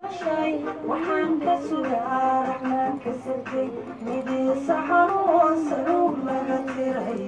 waxaan ka sugaa raxmaanka sirtay midii saxan oo saluug laga tiray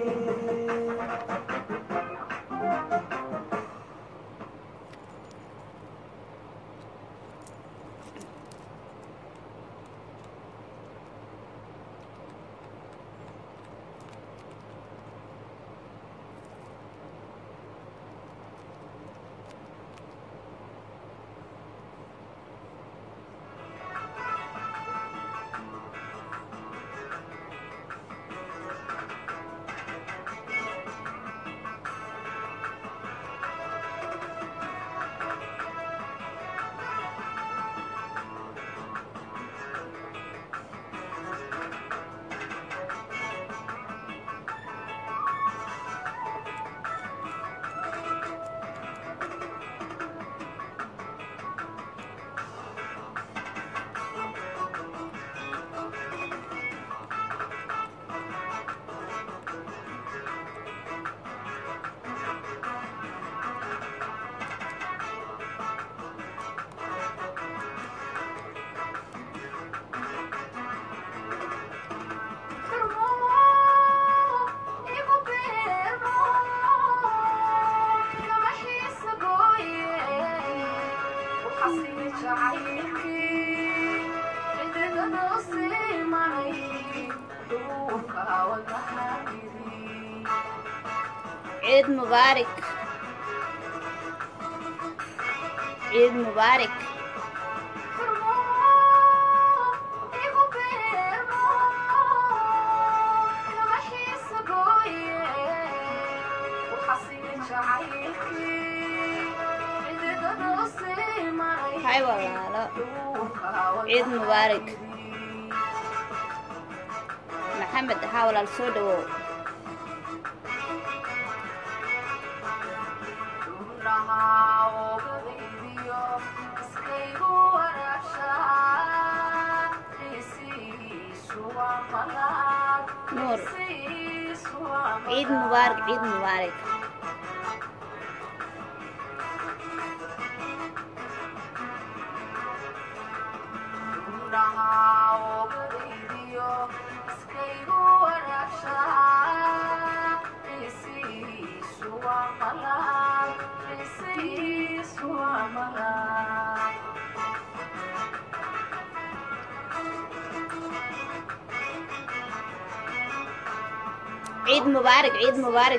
ciid mubaarak ciid mubaarak hay walaalo ciid mubaarak maxamed haa walaal soo dhawow nuur ciid mubaarak ciid mubaarak ciid mubaarak ciid mubaarak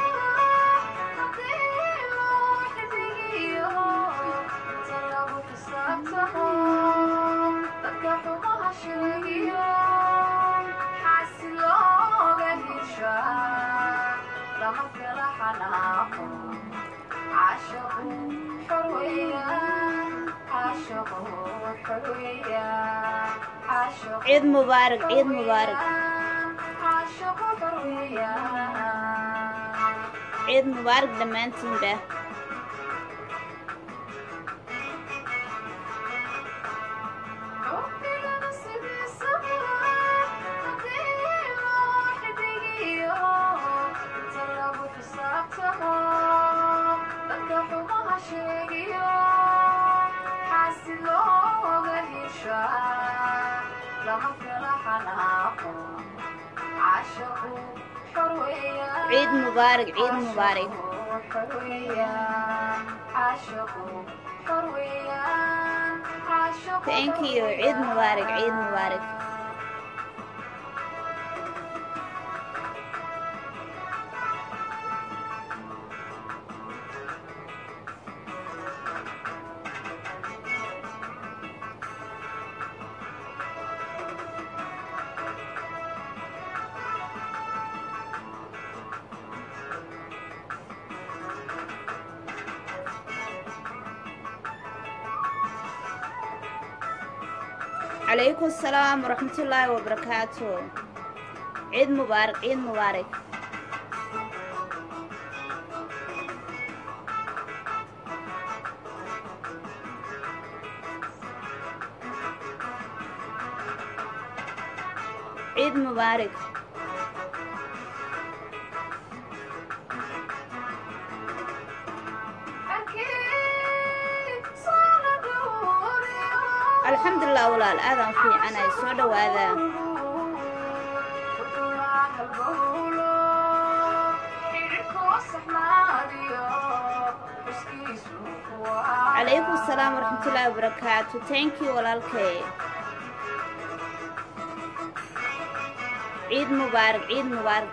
ciid mubaarak ciid mubaarak ciid mubaarak dhammaantiinba ciid mubaarak ciid mubaarak thank you ciid mubaarak ciid mubaarak calaykum asalaam waraxmatullaahi wabarakaatu ciid mubaarak ciid mubaarak ciid mubaarak alxamdulilah walaal aadaan fiicanahay soo dhawaada calaykum asalaam waraxmatullaahi wabarakaatu thank you walaalkay ciid mubaarak ciid mubaarak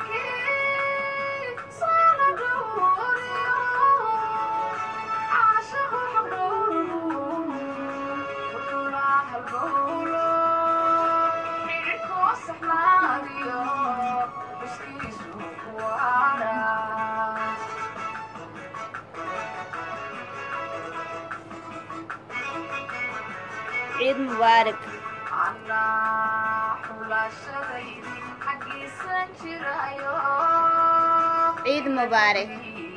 ciid mubaarak ciid mubaarak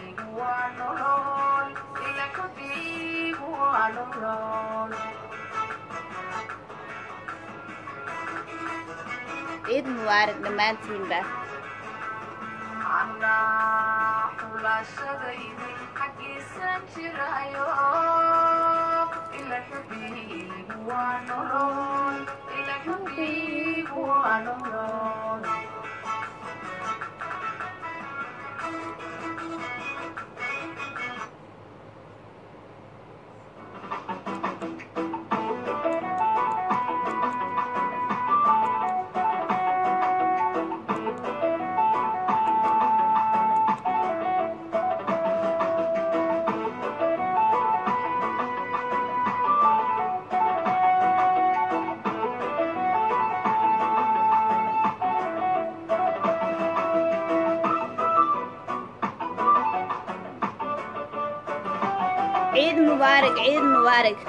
ciid mubaarak dhammaantiinba ciid mubaarak ciid mubaarak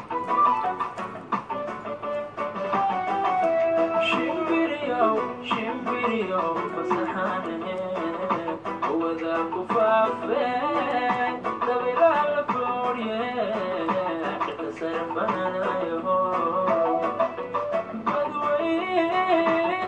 shimbiriyow shimbiriyow fasaxaanahe hawada ku faafe dabaylaha la foorye dhirta sare bananayo badwey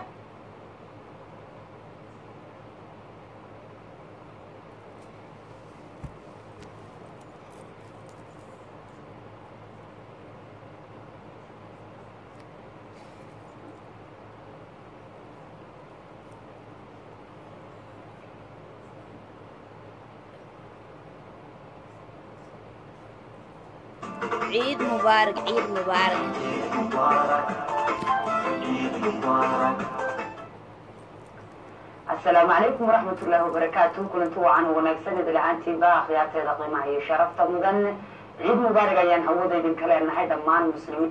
ciid mubaarak ciid mubaarak asalaamu calaykum waraxmatullaahi wabarakaatu kulanti wacan wanaagsan idil ahaantiinba akhyaarteeda qiimaha iyo sharafta mudan ciid mubaarig ayaan hawada idinka leenahay dhammaan muslimiin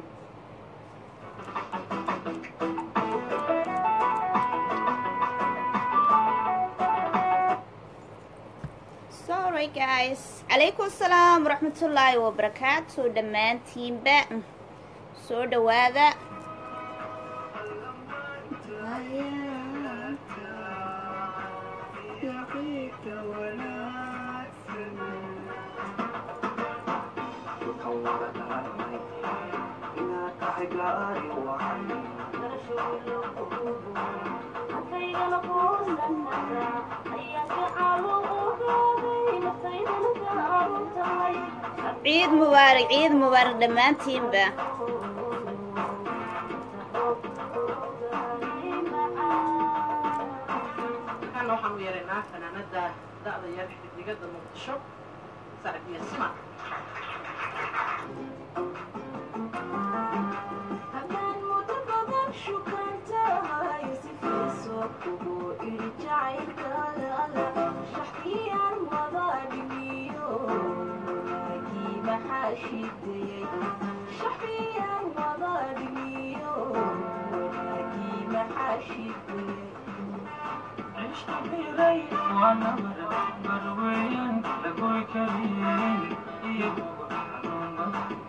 sorry guys calaykum asalaam waraxmatullaahi wabarakaatu dhammaantiinba soo dhawaada ciid mubaarak ciid mubaarak dhammaantiinba waxaan waxaan u yeeraynaa fanaanada da'da yar xiddigada muqdisho sacdiya sima cishta biray waa nabar barweyan lagoy kariyen iyo xanuunba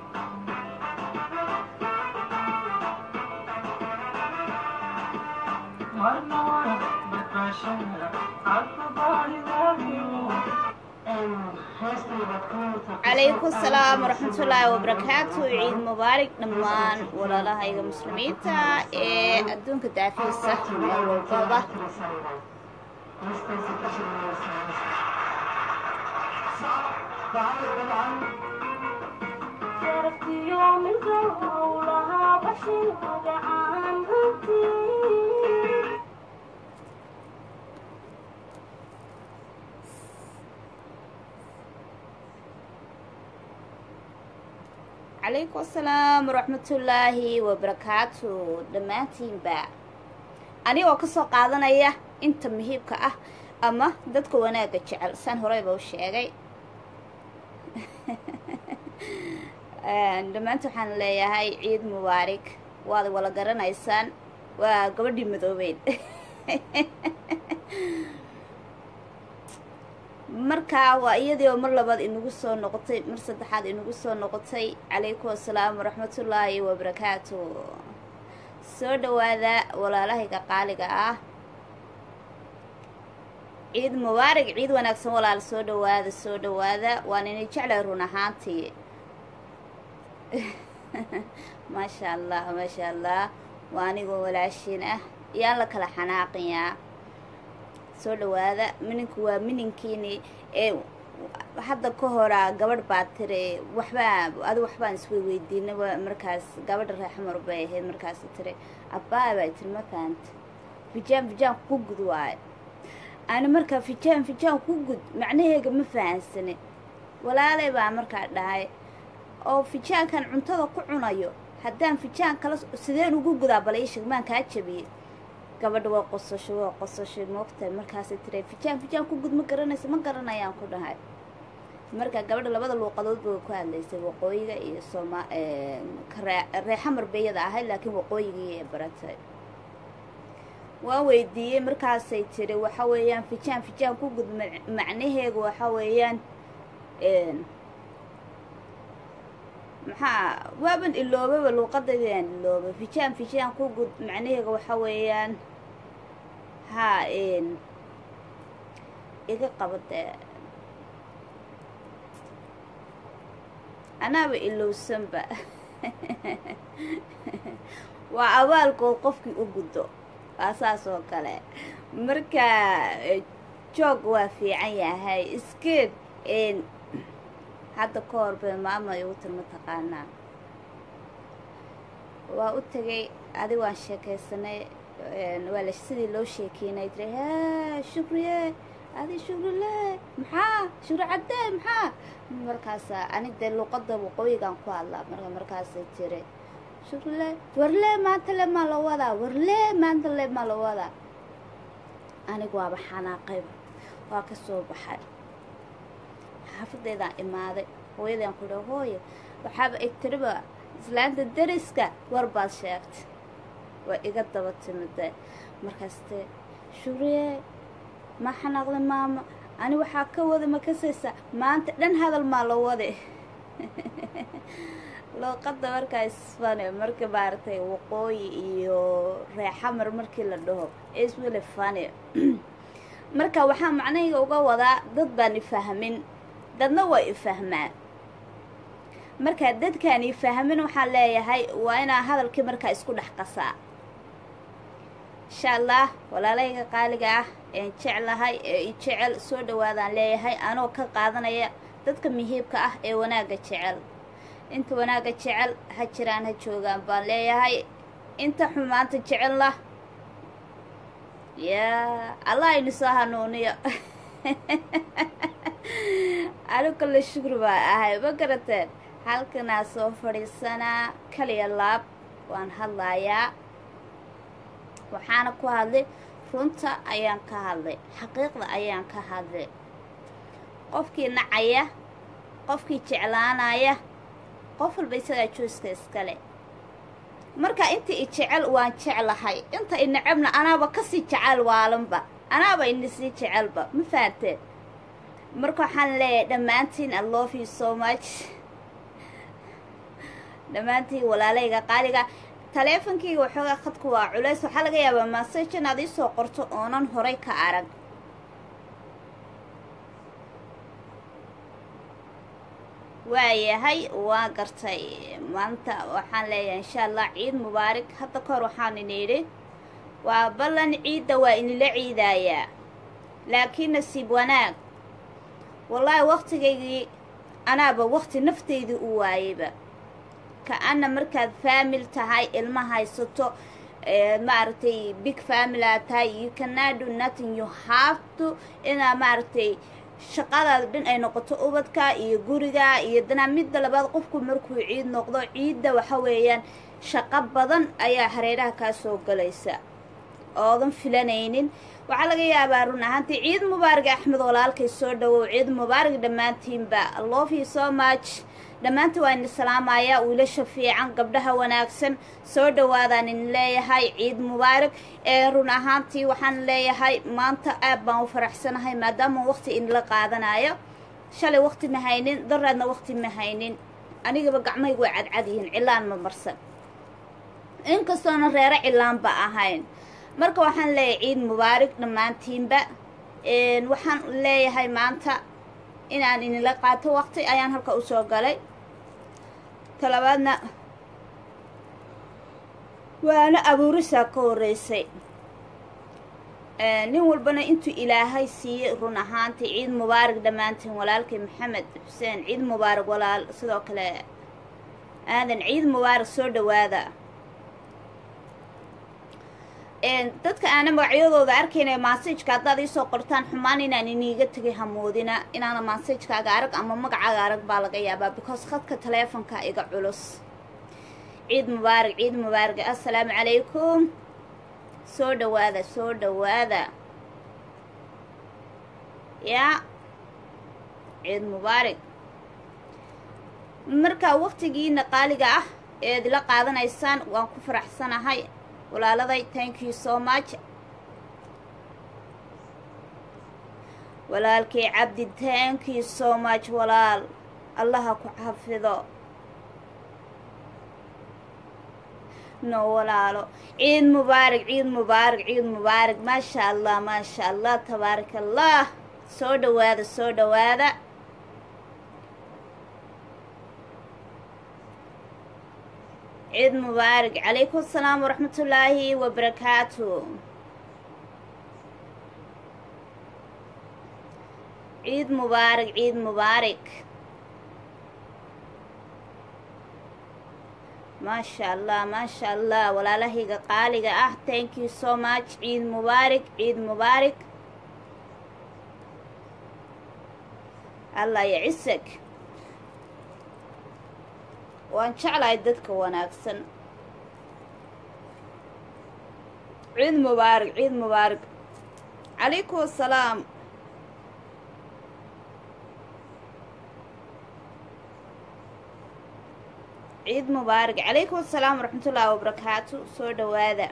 marna waa badbaashada cadba baaridaadiyo calaykum asalaam waraxmatullaahi wabarakaatu ciid mubaarak dhammaan walaalahayga muslimiinta ee adduunka daafiisa meel walbaba شرفتي يوم القيامة howlaha qashinkaga aan runtii calaykum asalaam waraxmatullaahi wabarakaatu dhammaantiinba anigoo ka soo qaadanaya inta muhiibka ah ama dadka wanaagga jecel saan horeyba u sheegay dhammaanta waxaan leeyahay ciid mubaarig waad wala garanaysaan waa gabadhii madoobeyd markaa waa iyadii oo mar labaad inagu soo noqotay mar saddexaad inagu soo noqotay calaykum asalaam waraxmatullaahi wabarakaatu soo dhawaada walaalahayga qaaliga ah ciid mubaarig ciid wanaagsan walaal soo dhawaada soo dhawaada waan inay jeclay run ahaantii maasha allah maasha allah waa anigoo walaashiin ah yaan la kala xanaaqayaa soo dhawaada mininku waa mininkiini ee hadda ka horaa gabadh baa tiri waxbaa adi waxbaan isweyweydiinay markaas gabadha reexmar bay ahayd markaas tiri abbaa baa tiri ma fahanta fijaan fijaan ku gud waayo ani markaa fijaan fijaan ku gud macnaheega ma fahansane walaalay baa markaa dhahay oo fijaankan cuntada ku cunayo haddaan fijaan kala sideen ugu gudaa bala iisheg maan kaa jabiyey gabadha waa qosasho waa qosashay moogtahay markaasay tira fijaan fijaan ku gud ma garanaysa ma garanayaan ku dhahay marka gabadha labada luuqadood bay ku hadlaysay waqooyiga iyo sooma reexamar bayada ahayd laakiin waqooyigii ee baratay waa weydiiyey markaasay tiri waxa weeyaan fijaan fijaan ku gud macnaheegu waxa weeyaan maxaa waaban iloobaba luuqadaydaan ilooba fijaan fijaan ku gud macnaheega waxa weeyaan haa iga qabadee anaaba ilowsanba waa abaalkood qofkii u guddo waa saas oo kale marka joog waa fiican yahay iskeed hadda ka hor bay maama igu tir mataqaanaa waa u tegay adi waan sheekaysanay waa la sidii loo sheekeynay tiri haa shukriye adi shukrile maxaa shukri caddee maxaa markaasa ani dee luuqada waqooyigaan ku hadlaa marka markaasay tiri shukrile warle maanta le maa la wadaa warle maanta le maa la wadaa anigu waaba xanaaqayba waa ka soo baxay xaafadeedaan imaaday hooyadaan ku dha hooyo waxaaba eg tiriba islaanta dariska war baad sheegtay waa iga daba timide markaaste shuriye ma xanaaqda maama ani waxaa ka wada ma kasaysa maanta dhan hadal maa la wade luuqada markaa isfane marka maaragtay waqooyi iyo reexamar markii la dhaho isweli fane marka waxaa macnahayga uga wadaa dad baan ifahmin dadna waa ifahmaan markaa dadkaan ifahmin waxaan leeyahay waa inaa hadalkii markaa isku dhex qasaa insha allah walaalahayga qaaliga ah een jeclahay ee i jecel soo dhawaadaan leeyahay anoo ka qaadanaya dadka muhiibka ah ee wanaagga jecel inta wanaagga jecel ha jiraan ha joogaan baan leeyahay inta xumaanta jecelna yaa allah aynu soo hanuuniyo anigu kale shukri baa ahay ma garateen halkanaa soo fadhiisanaa kaliya laab waan hadlayaa waxaana ku hadlay runta ayaan ka hadlay xaqiiqda ayaan ka hadlay qofkii nacaya qofkii jeclaanaya qof walba isagaa jooska iskale marka inta i jecel waan jeclahay inta i necabna anaaba kasii jecel waalanba anaaba inasii jecelba ma fahanteen marka waxaan leeyahay dhammaantiin i love you so much dhammaantiin walaalayga qaaliga taleefonkayga waxoogaa khadku waa culays waxaa laga yaabaa massage inaad iisoo qorto oonan horay ka arag waayahay waa gartay maanta waxaan leeyahay insha allah ciid mubaarig hadda ka hor waxaan ini idhi waa ballan ciidda waa inila ciidaayaa laakiin nasiib wanaag wallaahi waktigaygii anaaba wakti naftaydii u waayeyba ka-ana markaad faamil tahay ilma haysato maaragtay big family aad tahay you cannot do nothing you have to inaa maaragtay shaqadaada dhan ay noqoto ubadka iyo guriga iyo danaa midda labaad qofku markuu ciid noqdo ciidda waxa weeyaan shaqo badan ayaa hareeraha kaa soo galaysa oodan filanaynin waxaa laga yaabaa run ahaantii ciid mubaarig axmed walaalkay soo dhawow ciid mubaarig dhammaantiinba love you so much dhammaanta waa idin salaamayaa wiilasha fiican gabdhaha wanaagsan soo dhawaadaan idin leeyahay ciid mubaarig ee run ahaantii waxaan leeyahay maanta aad baan u faraxsanahay maadaama waqti idinla qaadanayo shalay waqti ma haynin daraadna waqti ma haynin anigaba gacmaygu way cadcad yihiin cilaan ma marsan inkastoona reero cilaanba ahayn marka waxaan leeyahay ciid mubaarig dhammaantiinba waxaan leeyahay maanta inaan idinla qaato waqti ayaan halka usoo galay talabaadna waana abuurisaa ka horreysay nin walbana intuu ilaahay siiyey run ahaantii ciid mubaarig dhammaantiin walaalkay maxamed xuseen ciid mubaarig walaal sidoo kale aadan ciid mubaarig soo dhawaada dadka aana magacyadooda arkayna maasajka haddaad iisoo qortaan xumaan inaan iniiga tegay hamoodina inaana maasajkaaga arag ama magacaaga arag baa laga yaabaa because khadka taleefonka iga culus ciid mubaarig ciid mubaarig assalaamu calaykum soo dhawaada soo dhawaada yaa ciid mubaarig markaa waqtigiina qaaliga ah eed ila qaadanaysaan waan ku faraxsanahay walaaladay thank you so much walaalkii cabdi thank you so much walaal allaha ku xafido no walaalo ciid mubaarig ciid mubaarig ciid mubaarig maasha allah maasha allah tabaaraka allah soo dhawaada soo dhawaada ciid mubaarig calaykum asalaam waraxmatullaahi wabarakaatu ciid mubaarig ciid mubaarig maasha allah maasha allah walaalahayga qaaliga ah thank you so much ciid mubaarig ciid mubaarig allah yacisag waan jeclahay dadka wanaagsan ciid mubaarig ciid mubaarig calaykum asalaam ciid mubaarig calaykum asalaam waraxmatullaahi wabarakaatu soo dhawaada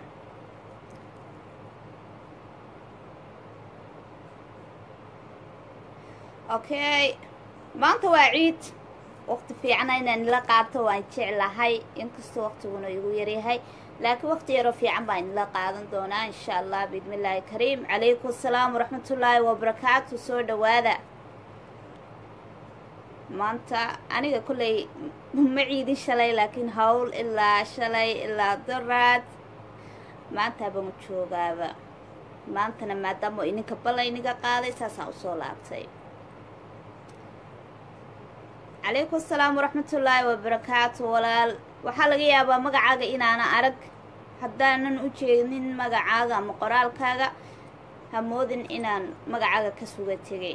okay maanta waa ciid waqti fiicana inaan ila qaato waan jeclahay inkastoo waqtiguna igu yaryahay laakiin waqti yaroo fiican baan inila qaadan doonaa insha allah biidni illaahi kariim calaykum asalaam waraxmatullaahi wabarakaatu soo dhawaada maanta aniga kolley ma ciidin shalay laakiin hawl ilaa shalay ilaa daraad maantaaba ma joogaaba maantana maadaama ininka balla iniga qaaday saasaan usoo laabtay calaykum asalaam waraxmatullaahi wabarakaatu walaal waxaa laga yaabaa magacaaga inaana arag haddaanan u jeednin magacaaga ama qoraalkaaga hamoodin inaan magacaaga ka suga tegay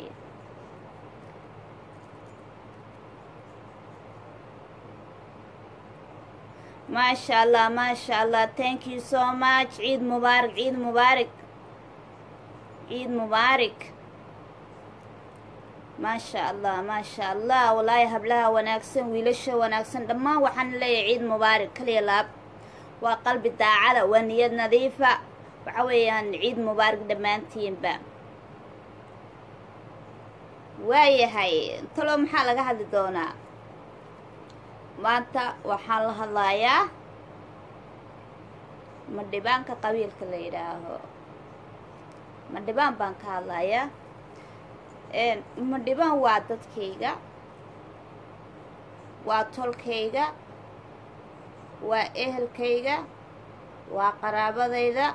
maasha allah maasha allah thank you so much ciid mubaarig ciid mubaarig ciid mubaarig maasha allah maasha allah walaahi hablaha wanaagsan wiilasha wanaagsan dhammaan waxaan leeyahay ciid mubaarig kaliya laab waa qalbi daacada waa niyad nadiifa waxa weeyaan ciid mubaarig dhammaantiinba waayahay talo maxaa laga hadli doonaa maanta waxaan la hadlayaa madhibaanka qabiilka la yidhaaho madhibaan baan ka hadlayaa madhibaan waa dadkayga waa tolkayga waa ehelkayga waa qaraabadayda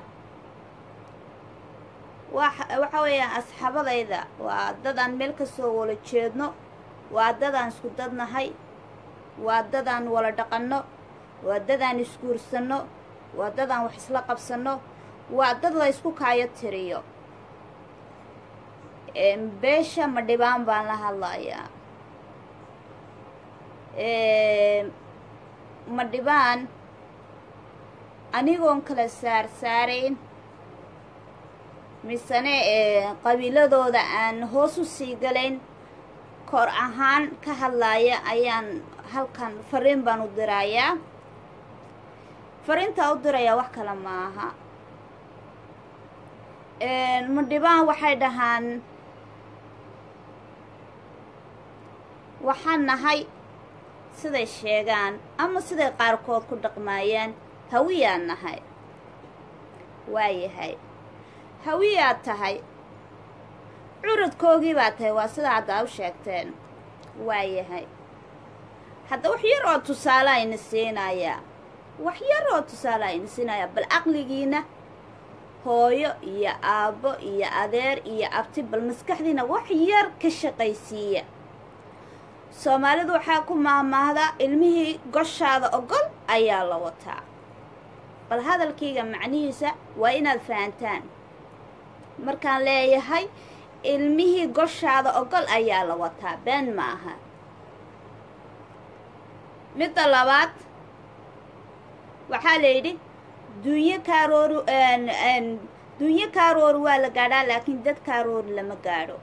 waa waxa weeyaan asxaabadayda waa dad aan meel kasoo wala jeedno waa dad aan isku dadnahay waa dadaan wala dhaqanno waa dadaan isguursanno waa dadaan wax isla qabsanno waa dad la ysku kaayo tiriyo beesha ma dhibaan baan la hadlayaa ma dhibaan anigoon kala saar saarayn misene qabiiladooda aan hoos u sii galayn kor ahaan ka hadlaaya ayaan halkan fariin baan u dirayaa fariintaa u dirayaa wax kale ma aha madhibaan waxay dhahaan waxaan nahay siday sheegaan ama siday qaarkood ku dhaqmaayaan hawiyaan nahay waayahay hawiyaad tahay curadkoogii baa tahay waa sida hadda u sheegteen waayahay hadda wax yar oo tusaale ayna siinayaa wax yar oo tusaale ayna siinayaa bal caqligiina hooyo iyo aabbo iyo adeer iyo abti bal maskaxdiina wax yar ka shaqaysiiya soomaalidu waxaa ku maahmaahdaa ilmihii goshaada ogol ayaa la wataa bal hadalkayga macnihiisa waa inaad fahantaan markaan leeyahay ilmihii goshaada ogol ayaa la wataa been ma aha midda labaad waxaa la yidhi dunyo kaaroori dunyo kaaroori waa la gaadhaa laakiin dad kaaroori lama gaadho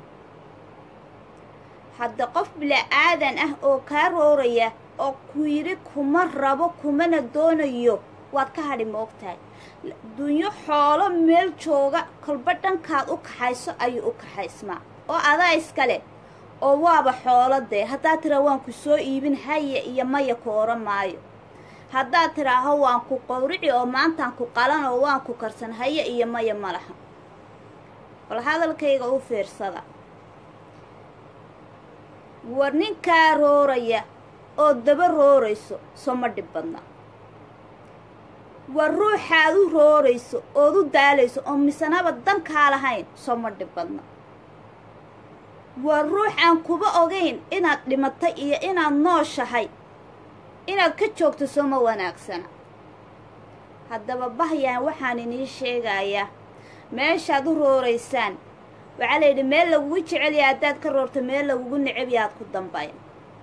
hadda qof bila-aadan ah oo kaa rooraya oo ku yidhi kuma rabo kumana doonayo waad ka hadhi ma ogtahay dunyo xoolo meel jooga kolba dhankaad u kaxayso ayuu u kaxaysmaa oo adaa iskale oo waaba xoolo dee haddaad tiraa waan ku soo iibin haya iyo maya ku oran maayo haddaad tidhaaho waan ku qowrici oo maantaan ku qalan oo waan ku karsan haya iyo maya ma laha bal hadalkayga u fiirsada war ninkaa rooraya oo daba roorayso soo ma dhib badna war ruuxaad u roorayso ood u daalayso oo misanaba dankaa lahayn soo ma dhib badna war ruux aan kuba ogayn inaad dhimatay iyo inaad nooshahay inaad ka joogto soo ma wanaagsana haddaba bahyaan waxaan inii sheegayaa meeshaad u rooraysaan waxaa la yidhi meel lagugu jecelyaha haddaad ka roorto meel lagugu necabyahaad ku dambayn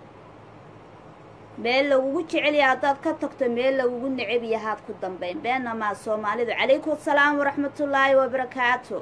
meel lagugu jecelyaha haddaad ka tagto meel lagugu necab yahaad ku dambayn beenamaa soomaalidu calaykum asalaam waraxmatullaahi wabarakaatu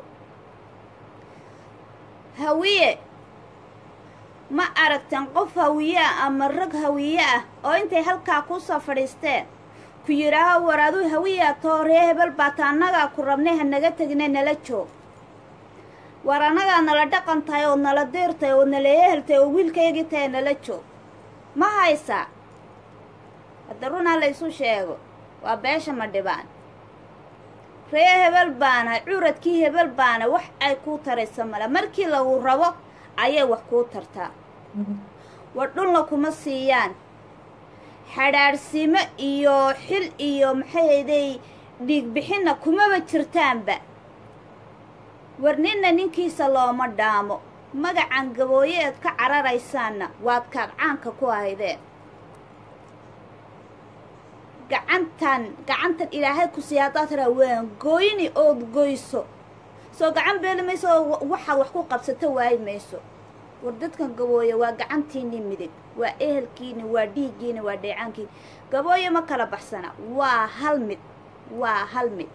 hawiye ma aragtan qof hawiye ah ama rag hawiye ah oo intay halkaa kusoo fadhiisteen ku yidhaaho war aduu hawiyaa too ree hebel baata annagaa ku rabnay ha naga tegine nala joog war annagaa nala dhaqan tahay oo nala diir tahay oo nala eheltahay oo wiilkaygii tahay nala joog ma haysaa hadda runaa la ysu sheego waa beesha ma dhibaan ree hebel baana curadkii hebel baana wax ay kuu taraysa male markii lagu rabo ayay wax kuu tartaa war dhulna kuma siiyaan xadhaadhsimo iyo xil iyo maxayday dhiigbixinna kumaba jirtaanba war ninna ninkiisa looma dhaamo magacan gabooye eed ka cararaysaanna waad kaad caanka ku ahaydeen gacantan gacantan ilaahay ku siiya haddaad tiraa waan gooyni ood goyso soo gacan beeli mayso oo waxaad wax ku qabsato waayi mayso war dadkan gabooye waa gacantiinii midig waa ehelkiini waa dhiiggiini waa dheecaankiini gabooye ma kala baxsana waa hal mid waa hal mid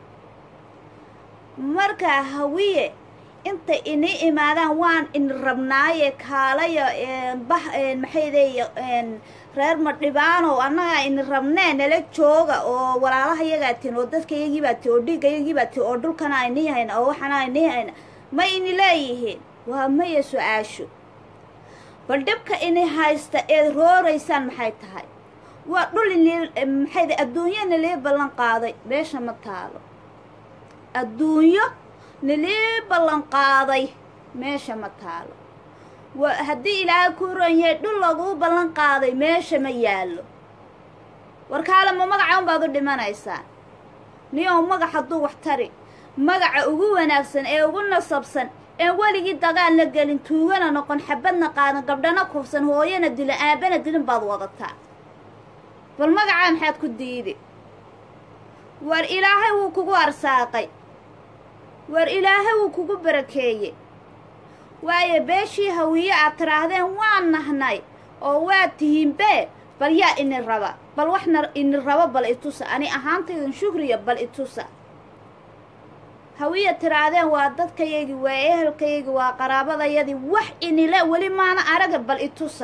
markaa hawiye intay inii imaadaan waan in rabnaaye kaalaya bah maxayday reer madhibaanow annagaa in rabnee nala jooga oo walaalaha yagaa tin oo dadka yagiibaa ti oo dhiigga yagiibaa ti oo dhulkana aynii hayna oo waxana aynii hayna ma ini leeyihiin waa maya su-aashu bal dhibka ini haysta eed rooraysaan maxay tahay waa dhul inii maxayda adduunyo nalii ballan qaaday meesha ma taalo adduunyo nalii ballan qaaday meesha ma taalo wa haddii ilaahay kuu ronyay dhul laguu ballan qaaday meesha ma yaallo warkaale ma magaca unbaad u dhimanaysaan niyow magac hadduu wax tari magaca ugu wanaagsan ee ugu nasabsan een weligii dagaal la gelin tuugana noqon xabadna qaadan gabdhana kufsan hooyana dilin aabana dilin baad wadataa bal magacaa maxaad ku diidi war ilaahay wuu kugu arsaaqay war ilaahay wuu kugu barakeeyey waayo beeshii hawiye aad tidhaahdeen waan nahnay oo waad tihiinbe bal yaa ini raba bal waxna ini rabo bal itusa ani ahaantaydun shukriya bal itusa hawiya tidhaahdeen waa dadkayagii waa ehelkayagii waa qaraabadayadii wax inile weli maana araga bal itusa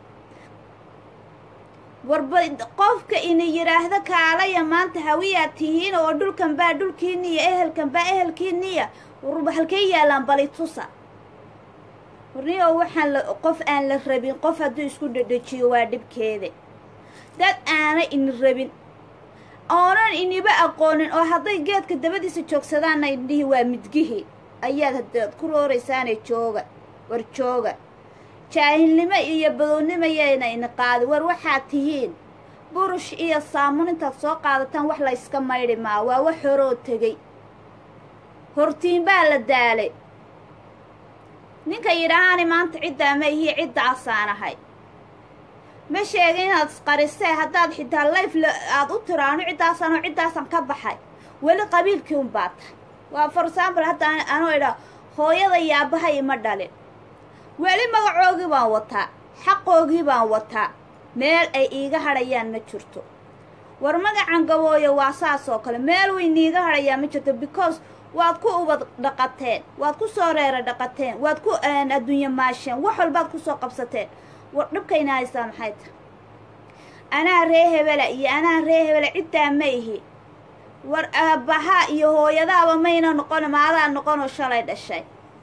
warba qofka ini yidhaahda kaalaya maanta hawiyaad tihiin oo dhulkan baa dhulkiiniya ehelkan baa ehelkiiniya warba halkay yaallaan bal itusa warniyo waxaan la qof aan la rabin qof hadduu isku dhedhejiyo waa dhibkeeda dad aana ini rabin oonan iniba aqoonin oo hadday geedka dabadiisa joogsadaanna indhihi waa midgihii ayaad haddaad ku rooraysaanee jooga war jooga jaahilnimo iyo badownimo yayna ini qaadi war waxaad tihiin burush iyo saamun intaad soo qaadataan wax layska maydhi maa waa wax horoo tegey hortiin baa la daalay ninka yidhaahaani maanta ciddaa ma ihiyo ciddaasaan ahay ma sheegin inaad isqarisee haddaad xitaa layf aad u tiraano ciddaasaan ciddaasan ka baxay weli qabiilkii un baa tahay waa for example hadda anuu idhaa hooyada iyo aabbahay ima dhalin weli magacoogii baan wataa xaqoogii baan wataa meel ay iiga hadhayaan ma jirto war magacan gabooyo waa saas oo kale meel weyn iiga hadhayaan ma jirto because waad ku ubad dhaqateen waad ku soo reera dhaqateen waad ku adduunye maasheen wax walbaad ku soo qabsateen war dhibkayna haysaa maxay tahay anaa ree hebela iyo anaa ree hebela ciddaa ma ihi war aabbahaa iyo hooyadaaba mayna noqon maadaa noqonoo shalay dhashay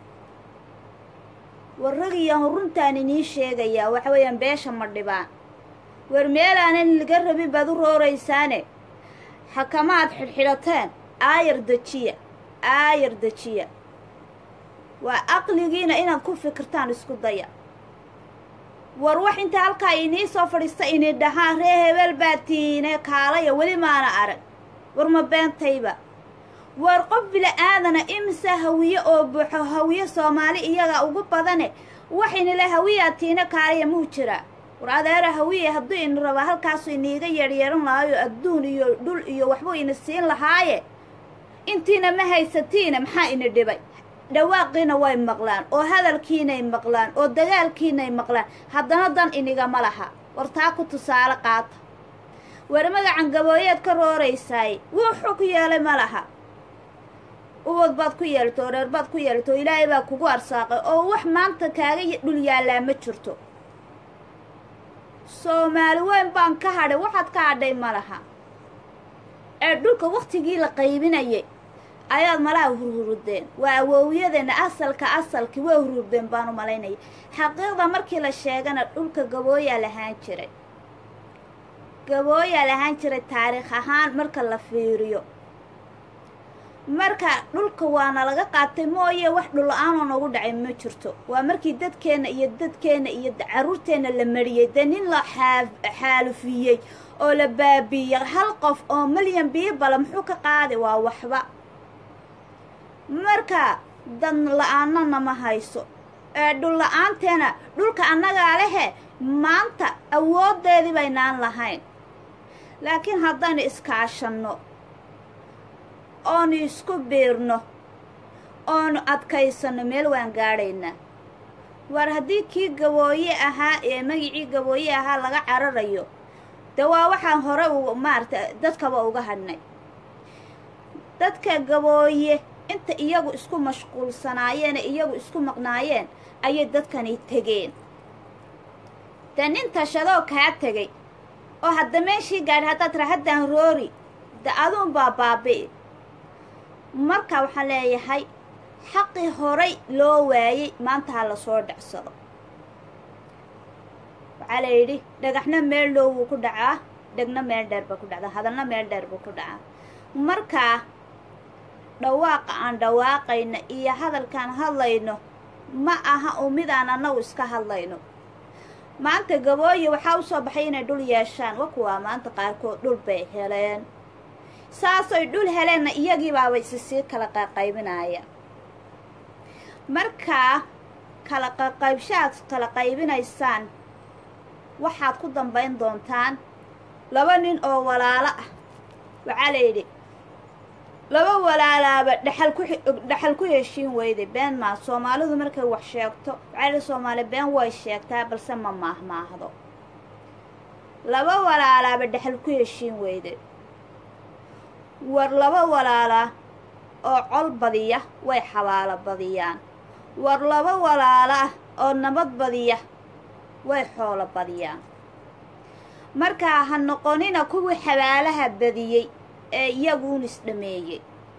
war ragiyan runtaan inii sheegayaa waxa weeyaan beesha ma dhibaan war meelaanan laga rabin baad u rooraysaane xakamaad xidhxidhateen aayar dejiya aayar dejiya waa aqligiina inaad ku fikirtaan isku daya war wax inta halkaa inii soo fadhiista ini dhahaan ree hebel baa tiine kaalaya weli maana arag war ma beentayba war qof bila-aadana imise hawiye oo buuxo hawiye soomaali iyaga ugu badane waxaynile hawiyaa tiine kaalaya muu jiraa war adeera hawiye hadduu ini rabaa halkaasu iniiga yeedhyeehan lahaayo adduun iyo dhul iyo waxbuu ini siin lahaaye intiina ma haysatiina maxaa ini dhibay dhawaaqiina way maqlaan oo hadalkiinay maqlaan oo dagaalkiinay maqlaan haddana dan inigama laha war taa ku tusaale qaata war magacan gabooyeed ka rooraysaay wuxuu ku yeelay ma laha ubad baad ku yeelato oo reer baad ku yeelato oo ilaahay baa kugu arsaaqay oo wax maanta kaaga dhul yaallaa ma jirto soomaali weyn baan ka hadhay waxaad ka hadhay ma laha ee dhulka wakhtigii la qaybinayay ayaad malaha hurhurudeen waa awoowiyadeenna asalka asalkii waa hurhurdeen baan u malaynaya xaqiiqda markii la sheegana dhulka gabooyaa lahaan jiray gabooyaa lahaan jiray taariikh ahaan marka la fiiriyo marka dhulka waana laga qaatay mooye wax dhul-aanoo nagu dhacay ma jirto waa markii dadkeenna iyo dadkeenna iyo carruurteenna la mariyey dee nin la xaalufiyey oo la baabiiyey hal qof oo milyan biibala muxuu ka qaadi waa waxba marka dad la-aanana ma hayso ee dhul la-aanteena dhulka annagaa lehe maanta awooddeedii baynaan lahayn laakiin haddaynu iskaashanno oonu isku biirno oonu adkaysanno meel waan gaadhaynaa war haddii kii gabooye ahaa ee magicii gabooye ahaa laga cararayo dee waa waxaan hore u maarata dadkaba uga hadhnay dadka gabooye inta iyagu isku mashquulsanaayeen ee iyagu isku maqnaayeen ayay dadkani tegeen dee nin tashadoo kaa tegay oo hadda meeshii gaadhi haddaad tira haddaan roori de aduunbaa baabi'i marka waxaan leeyahay xaqii horay loo waayey maanta ha lasoo dhacsado waxaa la yidhi dhagaxna meel dhow wuu ku dhacaa dhegna meel dheer ba ku dhacdaa hadalna meel dheer buu ku dhacaa markaa dhawaaqa aan dhawaaqayno iyo hadalkaan hadlayno ma aha u midaan annagu iska hadlayno maanta gabooye waxaa u soo baxay inay dhul yeeshaan wa kuwaa maanta qaarkood dhul bay heleen saasay dhul heleenna iyagii baaba isi sii kala qaqaybinaya markaa kala qaqaybshaad kala qaybinaysaan waxaad ku dambayn doontaan laba nin oo walaalo ah waxaa la yidhi laba walaalaaba dhexal ku dhexal ku heshiin weyday been maa soomaalidu markay wax sheegto waxaa la soomaali been way sheegtaa balse ma maahmaahdo laba walaalaaba dhexal ku heshiin weyday war laba walaala oo col badiya way xabaalo badiyaan war laba walaalo ah oo nabad badiya way xoolo badiyaan markaa ha noqonina kuwii xabaalaha badiyey ee iyaguun isdhameeyey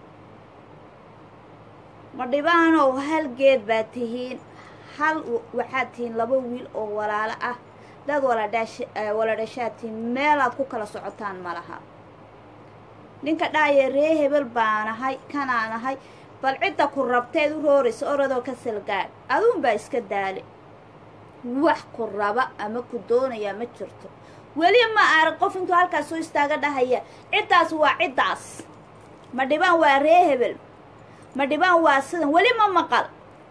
ma dhibaanow hal geed baad tihiin hal waxaad tihiin laba wiil oo walaalo ah dad waladhash wala dhashaad tihiin meelaad ku kala socotaan ma laha ninka dhaaya ree hebel baanahay kanaanahay bal cidda ku rabteed u rooraysa oradoo ka salgaadh aduunbaa iska daale wax ku raba ama ku doonayaa ma jirto weli ma arag qof intuu halkaas soo istaaga dhahaya ciddaas waa ciddaas ma dhibaan waa ree hebel ma dhibaan waa sidan weli ma maqal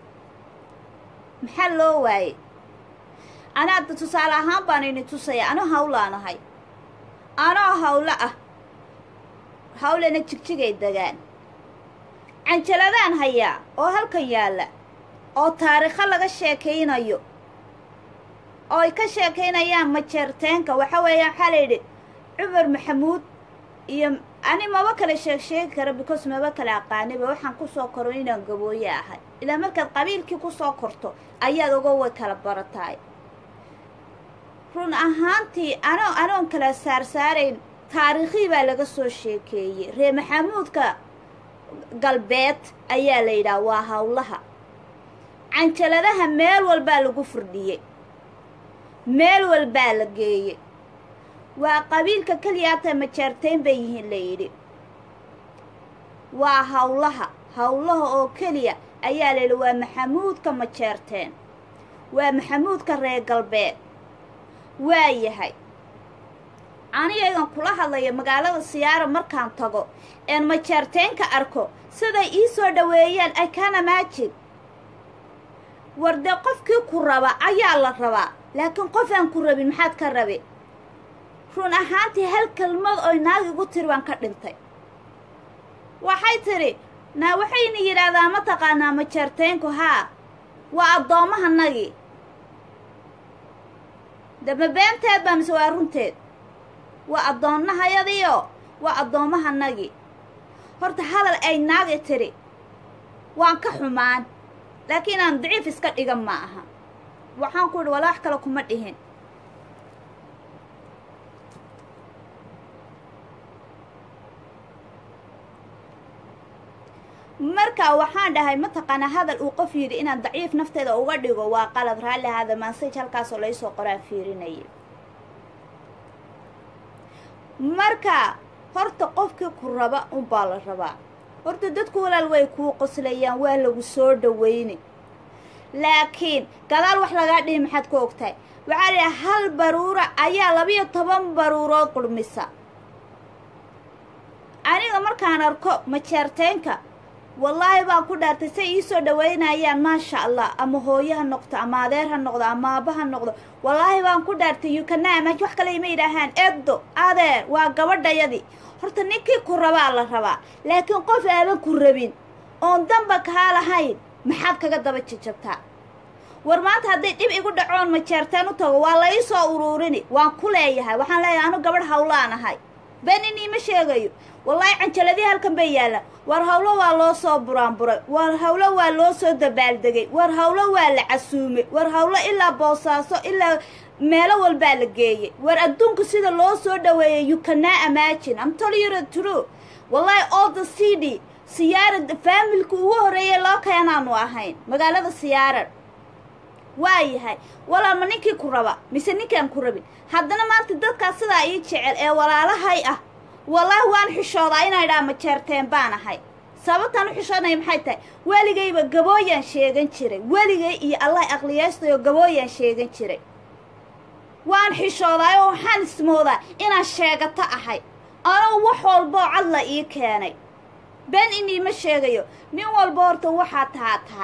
maxaa loo waayey anaada tusaale ahaan baan ini tusaya ano hawlaanahay anoo hawlo ah hawlena jigjigay degaan canjaladaan hayaa oo halkan yaalla oo taariikho laga sheekaynayo oo ay ka sheekaynayaan majeerteenka waxa weeyaan waxaa la yidhi cumar maxamuud iyo ani maba kale sheeg sheegi kara because maba kale aqaaniba waxaan kusoo koro inaan gabooye ahay ilaa markaad qabiilkii kusoo korto ayaad oga way kala barataay run ahaantii anoo anoon kala saarsaarayn taariikhii baa laga soo sheekeeyey ree maxamuudka galbeed ayaa la yidhaha waa hawlaha canjaladaha meel walbaa lagu firdhiyey meel walbaa la geeyey waa qabiilka keliyaata majaarteyn bay yihiin la yidhi waa hawlaha hawlaha oo keliya ayaa la yidhi waa maxamuudka majeerteen waa maxamuudka reer galbeed waa yahay aniyagan kula hadlaya magaalada siyaara markaan tago een majeerteenka arko siday ii soo dhoweeyaan i can imagine war dee qofkii ku raba ayaa la rabaa laakiin qof aan ku rabin maxaad ka rabi run ahaantii hal kelmad oy naag igu tiri baan ka dhintay waxay tidhi naa waxayna yidhaahdaa ma taqaanaa majeerteenku haa waa addoommahanagii dama beenteed baa mise waa runteed waa addoonnahayadiio waa addoommahanagii horta hadal ay naagi tidhi waan ka xumaan laakiin aan daciif iska dhigan ma aha waxaan ku idhi wala wax kale kuma dhihin marka waxaan dhahay mataqaanaa hadal uu qof yidhi inaan daciif nafteeda uga dhigo waa qalad raalli ahaada mansaj halkaasoo laysoo qoraan fiirinayay marka horta qofkii ku raba unbaa la rabaa horta dadku walaal way kuu qoslayaan waa lagu soo dhawayni laakiin gadaal wax lagaa dhihi maxaad ku ogtahay waxaa la yidhaha hal baruura ayaa labiyo toban baruurood qurmisa aniga markaan arko majeerteenka wallaahi baan ku dhaartay say ii soo dhawaynayaan maasha allah ama hooyo ha noqdo ama adeer ha noqdo ama aaba ha noqdo wallaahi baan ku dhaartay yukanaamaj wax kale ima yidhaahaan eddo adeer waa gabadhayadii horta ninkii ku rabaa la rabaa laakiin qof aaban ku rabin oon damba kaa lahayn maxaad kaga daba jajabtaa war maanta hadday dhib igu dhacoon majeerteen u tago waa la ii soo uruurini waan ku leeyahay waxaan leeyahay anu gabadh hawlaan ahay benin iima sheegayo wallaahi canjaladii halkan bay yaallaan war hawlo waa loo soo buraanburay war hawlo waa loo soo dabaaldegay war hawlo waa la casuumay war hawlo ilaa boosaaso ilaa meelo walbaa la geeyey war adduunku sida loo soo dhaweeyay you cannot imagine I'm telling you the truth wallaahi all the cd siyaarad faamilka ugu horreeyay loo keenaanu ahayn magaalada siyaarad waa yahay walaal ma ninkii ku raba mise ninkaan ku rabin haddana maanta dadkaas sidaa ii jecel ee walaalahay ah wallaahi waan xishoodaa inay dhaa majeerteen baan ahay sababtaan u xishoonaya maxay tahay weligayba gabooyaan sheegan jiray weligay iyo allah aqliyaystayoo gabooyaan sheegan jiray waan xishoodaay oo waxaan ismoodaa inaan sheegato ahay anoo wax walboo cad la ii keenay been iniima sheegayo nin walba horta waxaa tahaa tahay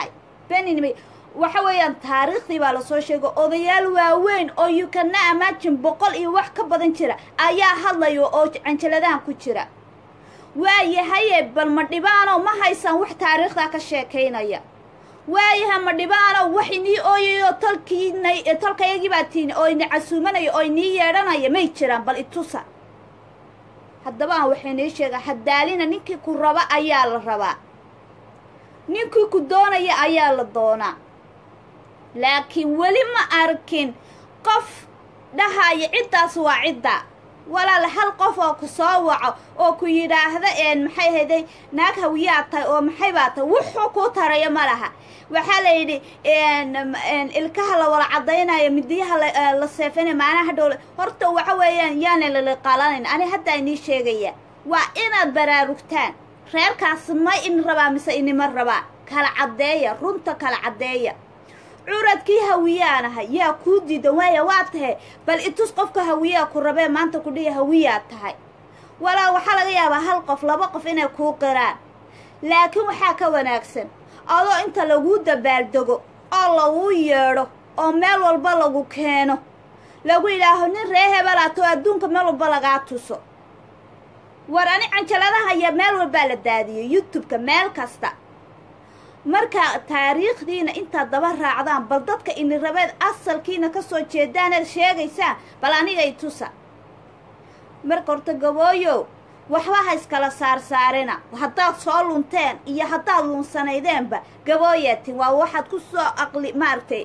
beninimay waxa weeyaan taariikhdii baa lasoo sheegay odayaal waaweyn oo you cana imagine boqol iyo wax ka badan jira ayaa hadlaya oo canjaladahan ku jira waayahaye bal ma dhibaano ma haysaan wax taariikhdaa ka sheekaynaya waayaha ma dhibaano wax inii ooyayo talkiina talkayagii baa tiini oo ini casuumanaya oo inii yeedhanaya may jiraan bal itusa haddaba aan waxay nii sheegaa hadaalina ninkii ku raba ayaa la rabaa ninkii ku doonaya ayaa la doonaa laakiin weli ma arkin qof dhahaya ciddaas waa cidda walaal hal qof oo ku soo waco oo ku yidhaahda maxay hayday naag hawiyaa tahay oo maxay baa tahay wuxuu kuu taraya ma laha waxaa la yidhi ilkaha la wala cadaynayo midiyaha la seefanay maanaha hadhow horta waxa weeyaan yaana laliqaalanayn ani haddaa inii sheegaya waa inaad baraarugtaan reerkaas ma in rabaa mise inima rabaa kala caddeeya runta kala caddeeya curadkii hawiyaanaha yaa kuu diidan waaya waa tahay bal itus qofka hawiyaa ku rabee maanta ku dhihi hawiyaa tahay walaa waxaa laga yaabaa hal qof laba qof inay kuu qiraan laakiin waxaa ka wanaagsan adoo inta laguu dabaaldego oo laguu yeedho oo meel walba lagu keeno lagu yidhaaho nin ree hebelaato adduunka meel walba lagaa tuso war ani canjaladaha iyo meel walbaa la daadiyey youtube-ka meel kasta marka taariikhdiina intaad daba raacdaan bal dadka ini rabeed asalkiina ka soo jeedaaneed sheegaysaan bal anigay tusa marka horta gabooyow waxba ha iskala saarsaarina haddaad soo lunteen iyo haddaad lunsanaydeenba gabooyaatin waa waxaad ku soo aqli maaragtay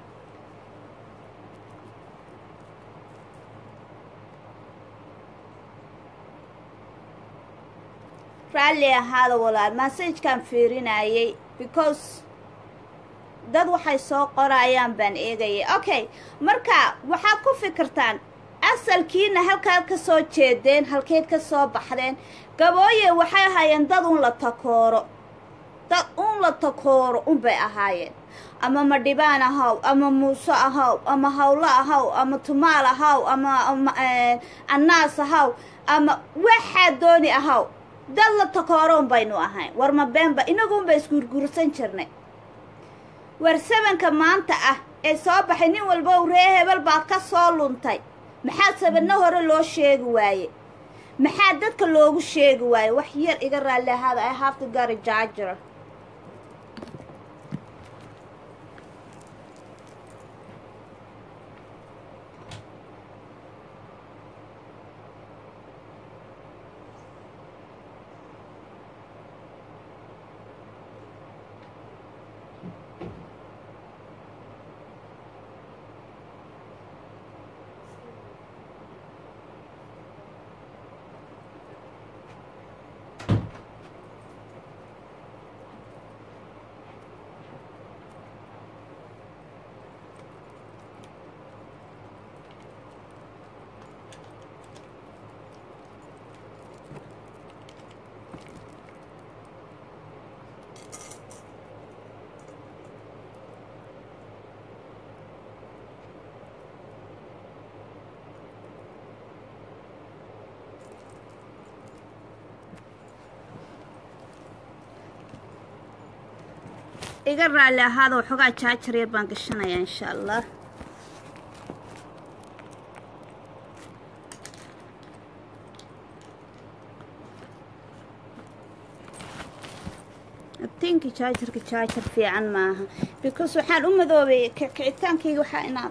raalli ahaada walaal massajkaan fiirinayay because dad waxay soo qorayaan baan eegayay okay marka waxaad ku fikirtaan asalkiina halkaad ka soo jeedeen halkeed ka soo baxdeen gabooye waxay ahaayeen dad un la takooro dad un la takooro unbay ahaayeen ama madhibaan ahaw ama muuse ahaw ama hawlo ahaw ama tumaal ahaw ama annaas ahaw ama waxaa dooni ahaw dad la takooroon baynu ahayn war ma beenba inaguunba isguurguursan jirnay war sabanka maanta ah ee soo baxay nin walba u ree hebel baad ka soo luntay maxaa sabanno hore loo sheegi waaye maxaa dadka loogu sheegi waaye wax yar iga raalli ahaada i have to gary jaajar iga raalli ahaada waxoogaa jaajar yar baan gashanayaa insha allah tinki jaajarka jaajar fiican maaha because waxaan u madoobay kicitaankayga waxaa inaad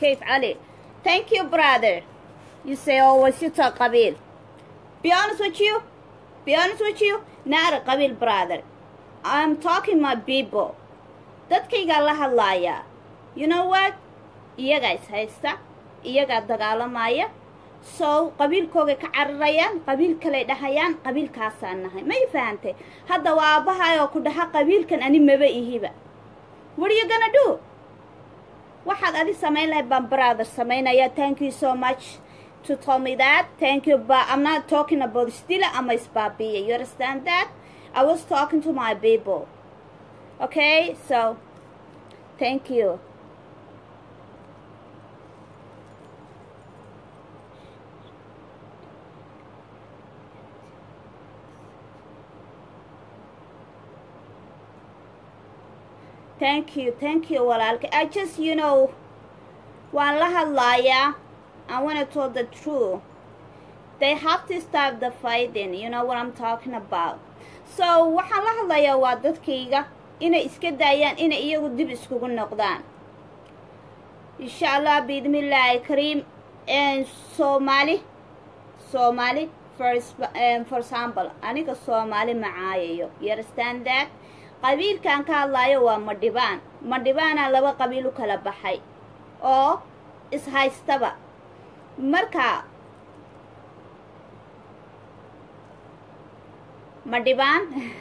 كيف علي thank you brother you say always you talk قبيل be honest with you be honest with you not a قبيل brother I'm talking my people dadkaygaa la hadlaaya you know what iyagaa is haysta iyagaa dagaalamaya so qabiilkoogay ka cararayaan qabiil kaley dhahayaan qabiilkaasaan nahay may fahantay hadda waa aabbahay oo ku dhaha qabiilkan ani maba ihiba what are you gonna do waxaad adi samayn lahayd baan brother samaynaya thank you so much to tell me that thank you but I'm not talking about stila ama isbaabiya you understand that I was talking to my people okay so thank you thank you thank you walaalka I just you know waan la hadlayaa I want to tell the truth they have to stop the fighting you know what I'm talking about so waxaan la hadlayaa waa dadkayga inay iska daayaan inay iyagu dib iskugu noqdaan insha allah biidmillaahi kariim soomaali soomaali for for example aniga soomaali macaayayo you understand that qabiilkan ka hadlaayo waa madhibaan madhibaana laba qabiil u kala baxay oo ishaystaba marka madhibaan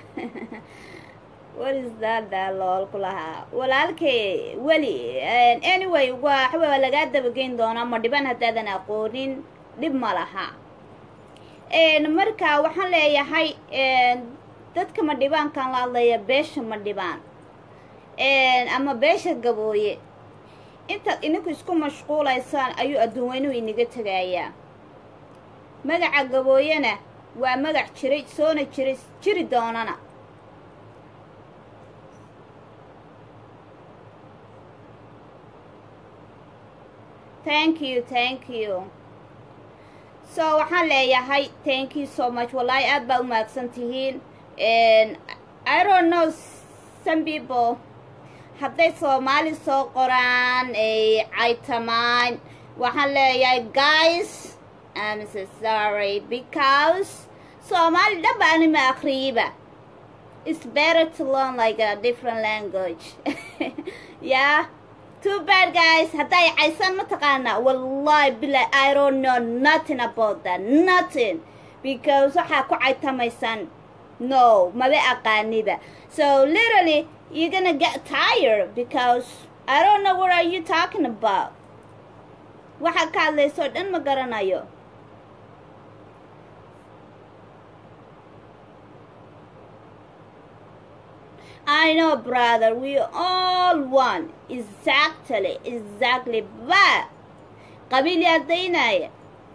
what is that lool ku lahaa walaalkay weli anyway waxba waa lagaa dabageyn doonaa madhibaan haddaadan aqoonin dhib ma laha marka waxaan leeyahay dadka madhibaankan la hadlaya beesha madhibaan ama beesha gabooye intaad idinku isku mashquulaysaan ayuu adduun weynuhu inaga tegayaa magaca gabooyena waa magac jiray soona jiray jiri doonana thank you thank you so waxaan leeyahay thank you so much wallaahi aad baa u maagsan tihiin I don't know some people hadday soomaali soo qoraan ay caytamaan waxaan leeyahay guys I'm so sorry because Somali dhaba anima akhriyiba it's better to learn like a different language yeah too bad guys hadday caysan mataqaanaa wallahi billahi I don't know nothing about that nothing because waxaa ku caytamaysaan no maba aqaaniba so literally you're gonna get tired because I don't know what are you talking about waxaa ka hadlayso dhan ma garanayo I know brother we all one exactly exactly but qabiil yaa daynaya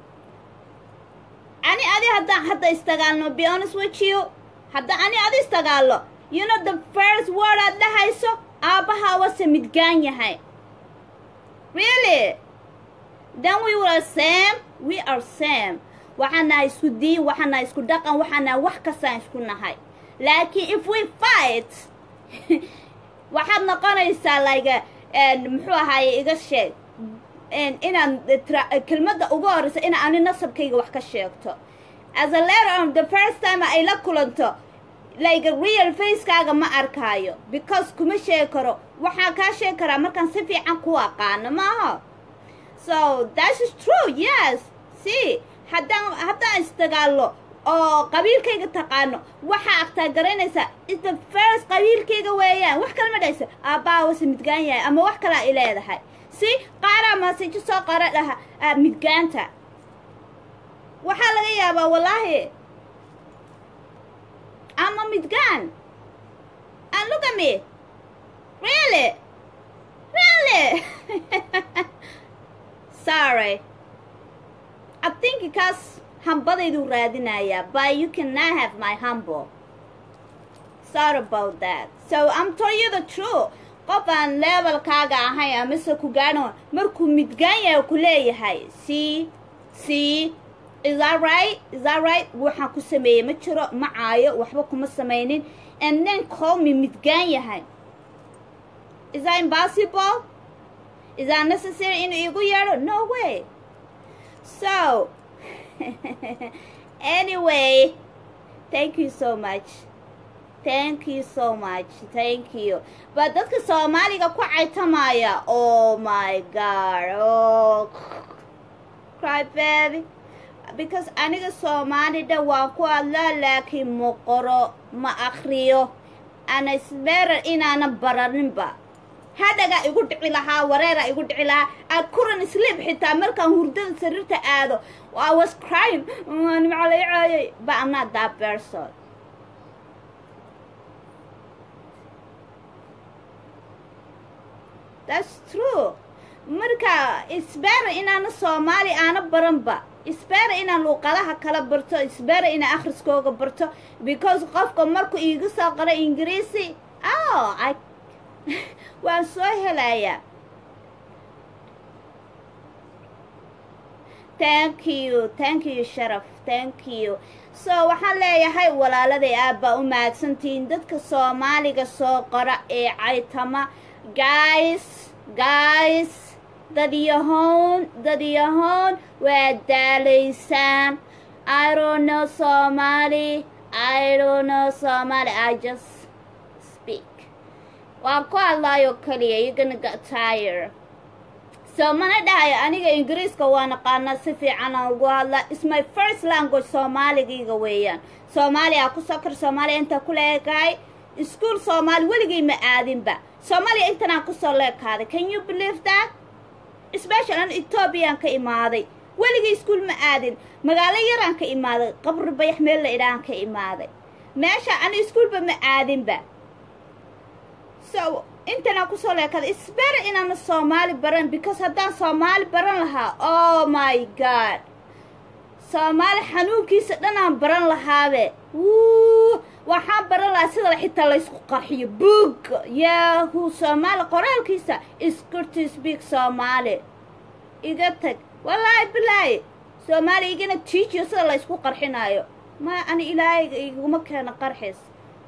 ani adi haddaan hadda istagaalno be honest with you hadda ani adi istagaallo you know the first word aad dhahayso aabbahaa wase midgaan yahay really then we were same we are same waxaan nahay isku diin waxaan nahay isku dhaqan waxaan nahay wax kastaan isku nahay laakiin if we fight waxaad noqonaysaa like muxuu ahaaye iga sheeg inaan kelmadda ugu horreysa ina ani nasabkayga wax ka sheegto as a letter on the first time ay la kulanto like real facekaaga ma arkaayo because kuma sheegi karo waxaa kaa sheegi karaa markaan si fiican ku aqaano maaha so that is true yes see haddaan haddaan isdagaallo oo qabiilkayga taqaano waxaa agtaa garanaysaa is the first qabiilkayga weeyaan wax kale ma dhahayso aabbaa wase midgaan yahay ama wax kalaa i leedahay si qaaraa maasejo soo qara dhaha midgaanta waxaa laga yaabaa wallaahi ama midgaan and look at me really really sorry I think because hambadaydu raadinayaa but you cannot have my humble sorry about that so I'm telling you the truth qof aan levelkaaga ahayn amase ku gaadhan markuu midgaan yahay ku leeyahay see see is that right is that right waxaan ku sameeyey ma jiro ma caayo waxba kuma samaynin and then call me midgaan yahay is that impossible is that necessary inuu igu yeedho no way so anyway thank you so much thank you so much thank you but dadka soomaaliga ku caytamaya oh my god oh cry baby because aniga soomaalida waan ku hadlaa laakiin ma qoro ma akriyo ana isbeerar inaana baraninba hadhaga igu dhici lahaa wareera igu dhici lahaa I couldn't sleep xitaa markaan hurdada sariirta aado I was crying nimcalay caayay but I'm not that person that's true marka isbeera inaana soomaali aana baranba isbeera inaan luuqadaha kala barto isbeera inaan akhriskooga barto because qofka markuu iiga soo qoro ingiriisi oh I waan soo helayaa thank you thank you sharaf thank you so waxaan leeyahay walaaladay aad baa u mahadsantihiin dadka soomaaliga soo qora ee caytama guys guys dadyahoon dadyahoon waa daalaysaan i don't know somali i don't know somali i just speak waan ku hadlaayo keliya you gonna get tired so mana dhahayo aniga ingiriiska waa naqaanaa si fiican aan ugu hadlaa is my first language soomaaligayga weeyaan soomaaliya ku sokor soomaaliya intaa ku leekahay iskuol soomaali weligay ma aadinba soomaaliya intanaan kusoo leekaaday can you believe that special an ethoobiyan ka imaaday weligay iskuol ma aadin magaalo yaraan ka imaaday qabri bayax meel la idhaan ka imaaday meesha ana iskuolba ma aadinba so intanaan kusoo leekaday isbera inaana soomaali baran because haddaan soomaali baran lahaa oh my god soomaali xanuunkiisa dhanaan baran lahaabe wuu waxaan baran lahaa sida xitaa laysku qarxiyo boog yahu soomaali qoraalkiisa is good to speak soomaali iga tag wallaahi bilaahi soomaali igana tiijiyo sida laysku qarxinaayo ma ani ilaahayga iguma keeno qarxis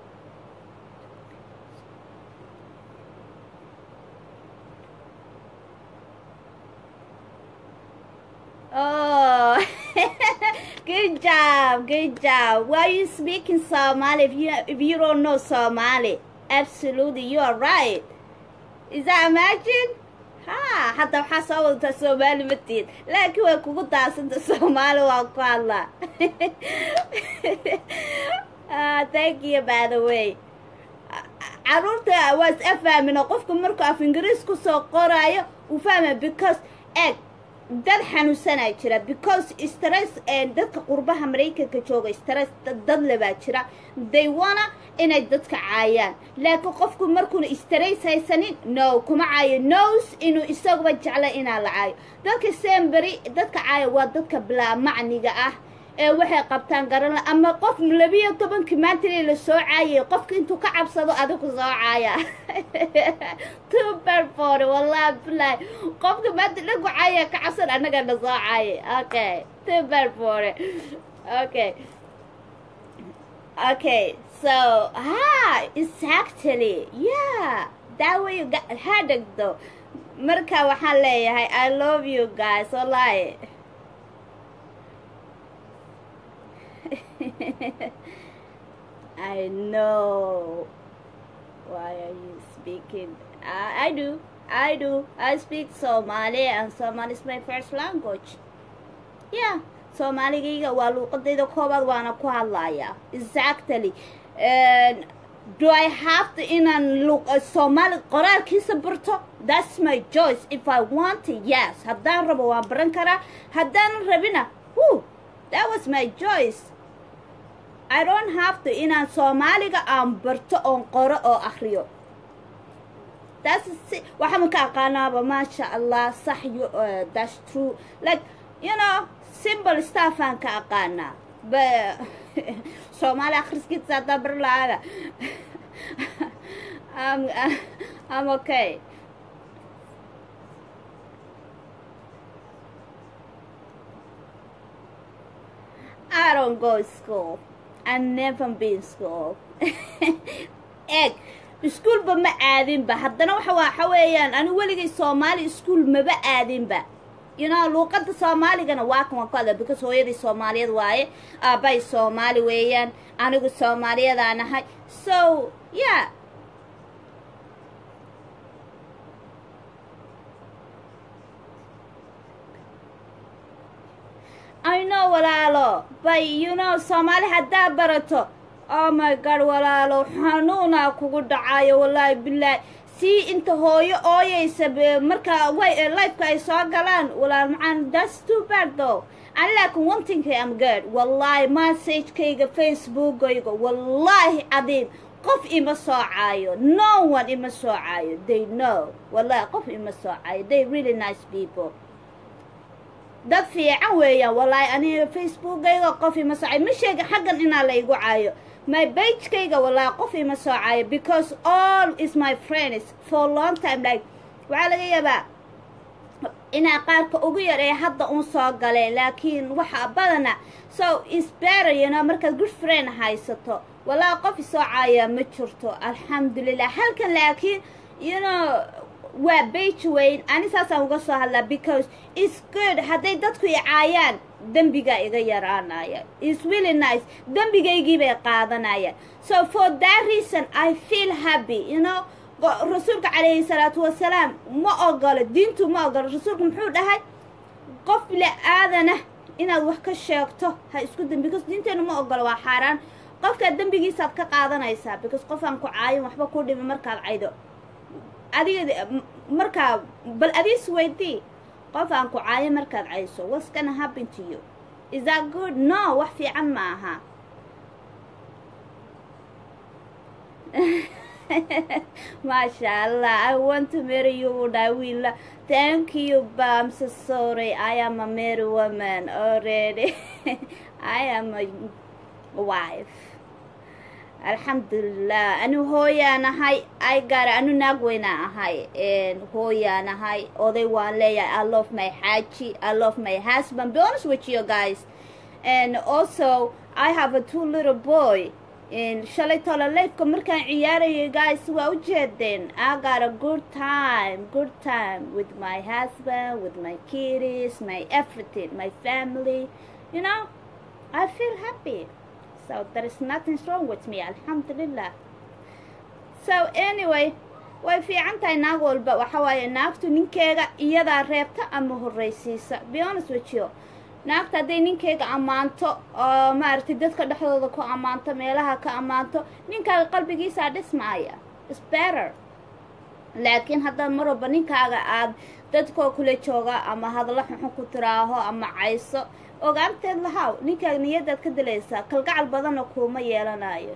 Oh, good job, good job. Why are you speaking Somali if you if you don't know Somali? Absolutely, you are right. Is that imagine? Ha, hadda waxaa soo wadataa Soomaali ma tiid laakiin way kugu daasanta Soomaali waa ku hadlaa Ah, thank you by the way caruurta waa is afahmina qofka markuu af ingiriis kusoo qoraayo uu fahmaya because egg dad xanuunsanaa jira because stress dadka qurbaha maraykanka jooga stress dad lebaa jira they wana inay dadka caayaan laakiin qofku markuuna stress haysanin no kuma caayo nos inuu isaguba jecla inaa la caayo dadka semberi dadka caaya waa dadka bilaa macniga ah ee waxay qabtaan garan ama qof labiyo tobankii maantali la soo caayay qofka intuu ka cabsado adigu soo caaya tuberfore wallahi bilahi qofka maanta dhagu caaya ka cabsan annaga na soo caayay okay tuberfore okay okay so ha exactly yeah that way you got headache though marka waxaan leeyahay i love you guys wallahi I know. Why are you speaking? I, I do. I do. I speak Somali and Somali is my first language. Yeah. Soomaligayga waa luuqadayda koobaad waana ku hadlayaa exactly do I have to inaan luuq Soomaali qoraalkiisa barto that's my choice if I want to yes haddaan rabo waan baran karaa haddaan rabina whoo that was my choice I don't have to inaan soomaaliga aan barto oon qoro oo akriyo that's waxaan ka aqaanaaba maasha allah sax you uh, that's true like you know simple stuff aan ka aqaanaa ba soomaali akhriskiisa haddaa bar la'aaga I'm, I'm okay I don't go to school I never been school egg iskuulba ma aadinba haddana waxa waxa weeyaan anigu weligay soomaali iskuul maba aadinba you know luuqadda soomaaligana waa kan waan ku hadla because hooyadii soomaaliyeed waaye aabbay soomaali weeyaan anigu soomaaliyadaan ahay so yeah I know walaalo but you know soomaali haddaa barato oh my god walaalo xanuunaa kugu dhacayo wallaahi bilaahi sii inta hooyo ooyaysa be- marka way lifeka ay soo galaan walaal macaan that's too bad though ani laakin one thing am good wallaahi messagekayga facebookayga wallaahi cadiim qof ima soo caayo no one ima soo caayo they know wallaahi qof ima soo caayo they really nice people dad fiican weeyaan wallaahi aniga facebookayga qof ima soo caayo ma sheega xaggan inaa la igu caayo my bagekayga wallaahi qof ima soo caayo because all is my friends for long time like waxaa laga yaabaa inaa qaarka ugu yar ee hadda un soo galeen laakiin waxa badana so is better you know markaad good friend haysato wallaahi qof isoo caayaa ma jirto alxamdulilah halkan laakiin you know waa bage weyn ani saasaan uga soo hadlaa because is good hadday dadku i caayaan dembigaa iga yaraanaya is really nice dembigaygii bay qaadanayaan so for that reason i feel happy you know go- rasuulka calayhi salaatu wasalaam ma ogolo diintu ma ogolo rasuulku muxuu dhahay qof la-aadana inaad wax ka sheegto ha isku dem because diinteenu ma ogolo waa xaaraan qofkaa dembigiisaad ka qaadanaysaa because qofaan ku caayin waxba ku dhimi markaad caydo adiga m- markaa bal adiis weydii qof aan ku caayo markaad cayso what's gonna happen to you is that good no wax fiican ma aha maasha allah i want to marry you would i will thank you but i'm so sorry i am a married woman already i am a wife alxamdulilah anu hooyaan ahay ay gaara anu naag weynaa ahay hooyaan ahay oday waan leeyahay i love my xaaji i love my husband be honest with you guys and also i have a two little boy shalay tola leefka markaan ciyaarayay guys waa u jeedeen i got a good time good time with my husband with my kiddies my everything my family you know i feel happy so there is nothing wrong with me alxamdulilah so anyway way fiican tahay naag walba waxa waaye naagtu ninkeega iyadaa reebta ama horraysiisa be honest with you naagta hadday ninkeega ammaanto oo maaragtay dadka dhexdooda ku ammaanto meelaha ka ammaanto ninkaaga qalbigiisaa dhismaaya is better laakiin haddaad mar walba ninkaaga aad dadkoo kula jooga ama hadallo xunxun ku tiraaho ama cayso ogaanteed lahaw ninkaaga niyadaad ka dilaysaa kalgacal badanna kuuma yeelanayo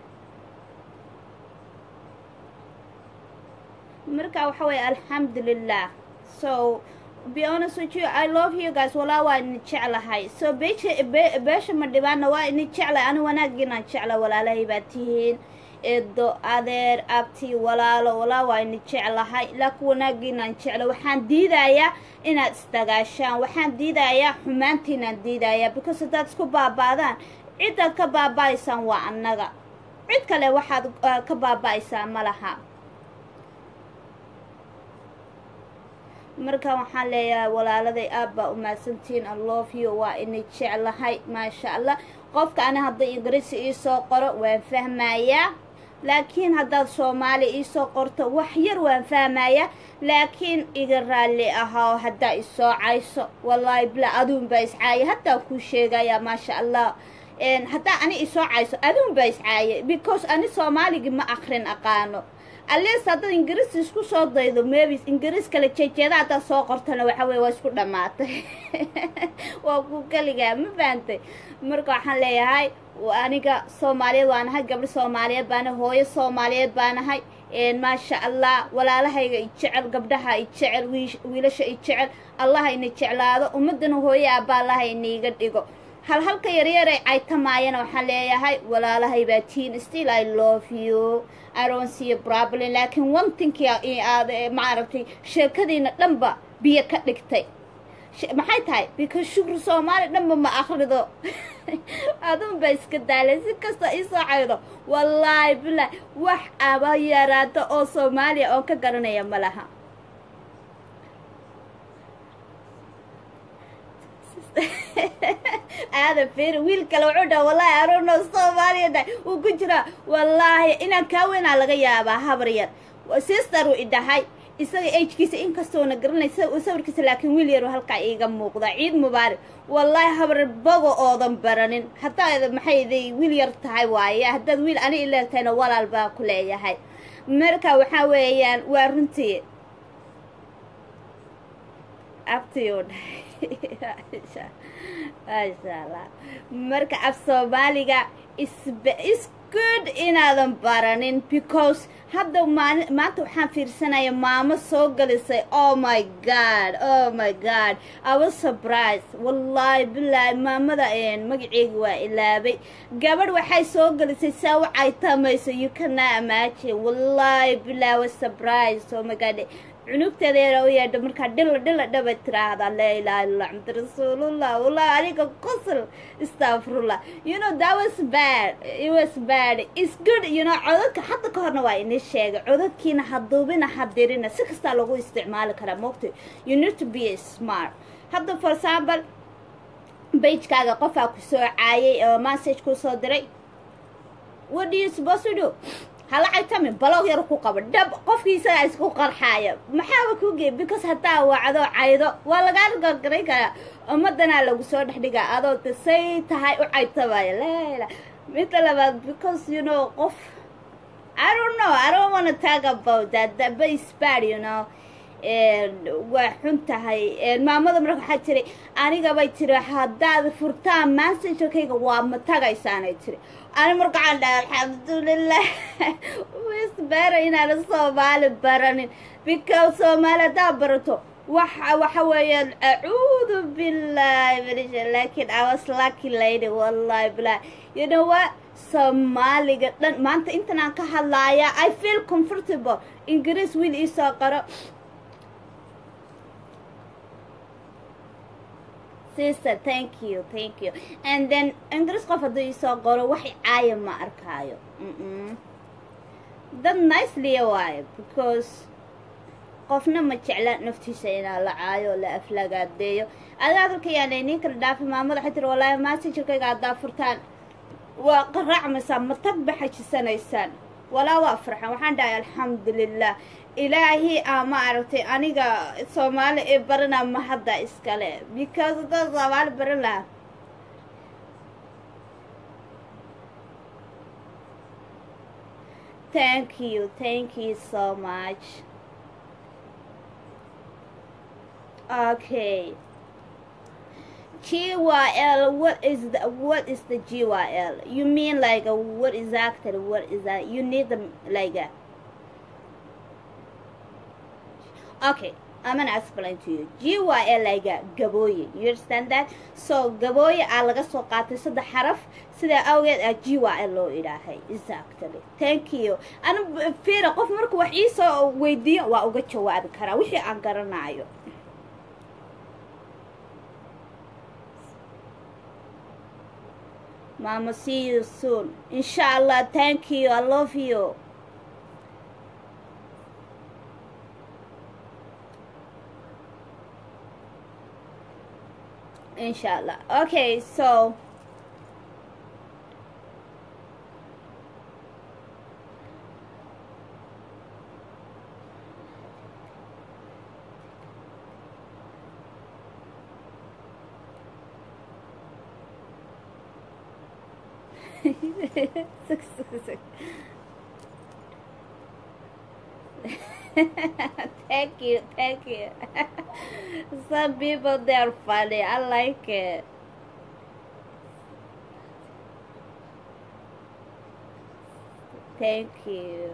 marka waxa weeye alxamdulilah so be honest with you i love you guys walaa waa ini jeclahay so beesha be- beesha ma dhibaana waa ini jeclahay ani wanaagiinaan jecla walaalahay baa tihiin eedo adeer abti walaalo walaa waa ini jeclahay laakiin wanaagiinaan jecla waxaan diidayaa inaad isdagaashaan waxaan diidayaa xumaantiinaan diidayaa because haddaad isku baaba'daan cidaad ka baaba'aysaan waa annaga cid kale waxaad uh, ka baaba'aysaa ma laha marka waxaan leeyahay walaaladay aad baa umahadsantihiin i love you waa inay jeclahay maasha allah qofka ani hadday ingiriisi iisoo qoro waan fahmayaa laakiin haddaad soomaali iisoo qorto wax yar waan fahmayaa laakiin iga raalli ahaa haddaa isoo cayso wallaahi bila aduun baa iscaaya haddaa kuu sheegayaa maasha allah haddaa ani isoo cayso aduun baa iscaaya because ani soomaaligii ma akrin aqaano ales haddaad ingiriis isku soo daydo mebis ingiriis kale jeejeeda haddaad soo qortana waxa weye waa isku dhammaatay waa ku keligaa ma fahantay marka waxaan leeyahay aniga soomaaliyeed waan ahay gabdho soomaaliyeed baan ahay hooyo soomaaliyeed baan ahay maasha allah walaalahayga i jecel gabdhaha i jecel wiilasha i jecel allaha ina jeclaado ummaddana hooyo aabba allaha iniiga dhigo hal halka yaryaray caytamaayana waxaan leeyahay walaalahay baa tiin still i love you i don't see a problem laakiin one thing aad maaragtay sheekadiina dhanba biyo ka dhigtay Sh- maxay tahay because shukri soomaali dhanba ma akhrido adun ba iska daalay si kasta isoo caydo wallaahi bilaah wax aba yaraata oo soomaaliya oo ka garanaya ma laha aadan fiiri wiil kale wuxuu dhaha wallaahi arono soomaaliya dhahay wuu ku jiraa wallaahi inaan kaa weynaa laga yaabaa habar yar sister uu idhahay isaga agkiisa inkastoona garanay sawirkiisa laakiin wiil yaru halkaa iiga muuqda ciid mubaarak wallaahi habar bogo oodan baranin haddaad maxay iday wiil yar tahay waaye haddaad wiil ani ileegtahayna walaal baan ku leeyahay marka waxaa weeyaan waa runtii abtiyuu dhahay maasha allah marka af soomaaliga isb is good inaadan baranin because hadda maali maanta waxaan fiirsanaya maamo soo gelisay oh my god oh my god i was surprised wallaahi bilaahi maamada magaceegi waa ilaabay gabadh waxay soo gelisay saa u caytamayso you cannot imagine wallaahi bilaahi was surprised oh my god cunugteeda yara u yeedha markaa dhila dhila dhaba tiraahdaa laa ilaha illallah maxamad rasuulullah wallahi aniga qosl astafrullah you know that was bad it was bad it's good you know codadka hadda ka horna waa ini sheegay codadkiina ha duubina ha dirina si kastaa lagu isticmaali karaa mogta you need to be smart hadda for example bagekaaga qofaa ku soo caayay oo message ku soo diray what do you supposed to do hala caytami balog yar ku qaba dhab qofkii isagaa isku qarxaaya maxaaba ku gey because haddaa wacdo caydo waa lagaa gargaray karaa ummadanaa lagu soo dhex dhigaa adoo de say tahay u caytamaya lala midda labaad because you know qof I don't know I don't wanna talk about that that but it's bad you know waa xun tahay maamada marka waxaa jiray anigabay tiri haddaad furtaan massengerkayga waa ma tagaysaanay tiri ani marka waxaan dhahay alxamdulilah wisbera inaana soomaali baranin because soomaali haddaa barato waxa waxa weeyaan acuudu billahi manisha laakiin I was lucky lady wallahi billahi you know what soomaaliga dhan maanta intan aan ka hadlaaya I feel comfortable ingiriis wiil iisoo qaro sister thank you thank you and then ingiriis qof hadduu iisoo qoro wax caaya ma arkaayo dad niceliya waayo because qofna ma jecla naftiisa inaa la caayo oo la aflagaadeeyo adiga hadalkayaana inin kala dhaafi maamada waxay tiri wallaahi massengerkayga haddaa furtaan waa qaraacmaysaa ma tag ba xajisanaysaan walaa waa farxan waxaan dhahay alxamdulilah ilaahii aa ma aragtay aniga soomaali ee baranaa ma hadda iskale because haddaan soomaali baran lahaa thank you thank you so much okay GYL what is the what is the GYL you mean like a, what exactly what is that you need them like a okay I'm gonna explain to you GYL like a gabooye you understand that so gabooye aa laga soo qaatay saddex xaraf sidaa awgeed aa GYL loo idhaahay exactly thank you ana fiira qof marku wax iisoo weydiiyo waa uga jawaabi karaa wixii aan garanayo Mama, see you soon. Inshallah, thank you. I love you. Inshallah. Okay, so thank you, thank you. Some people they're funny. I like it. Thank you.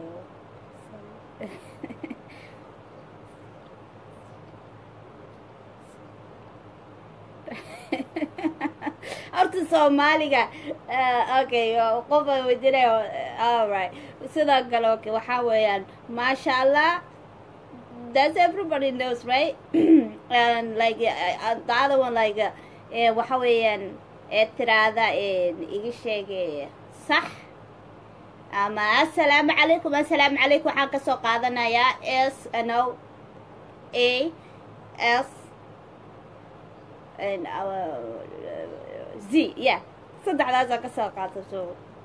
horta soomaaliga okay qofa weydiinaya alright sidoo kale okay waxaa weeyaan maasha allah that's everybody knows right and like uh, uh, the other one like uh, eh, waxa weeyaan ee tiraada iga sheegay sax ama assalaamu calaykum assalaamu calaykum waxaan kasoo qaadanayaa s no a s and, uh, z yeah saddexdaasaan kasoo qaata so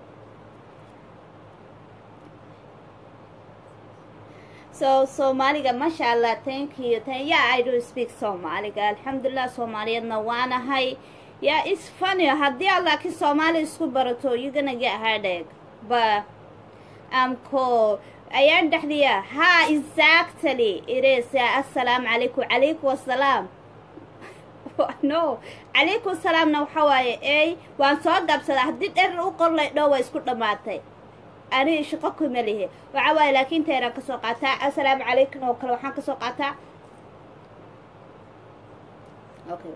so soomaaliga masha allah thank you thank yeah i do speak soomaaliga alxamdulilah soomaaliyadna waanahay yeah it's funny haddii aad laakiin soomaali isku barato you gonna get headache but um cool ayaan dhexdiya ha exactly it is yeah, assalaamu calaykum calaykum wassalaam no calaykum salaamna waxa waaye ey waan soo gabsadaa haddii dherer u qorlay dhow waa isku dhammaatay ani shaqo kuma lihi waxa waaye laakiin teeraan kasoo qaataa assalaamu calaykum oo kale waxaan kasoo qaataa okay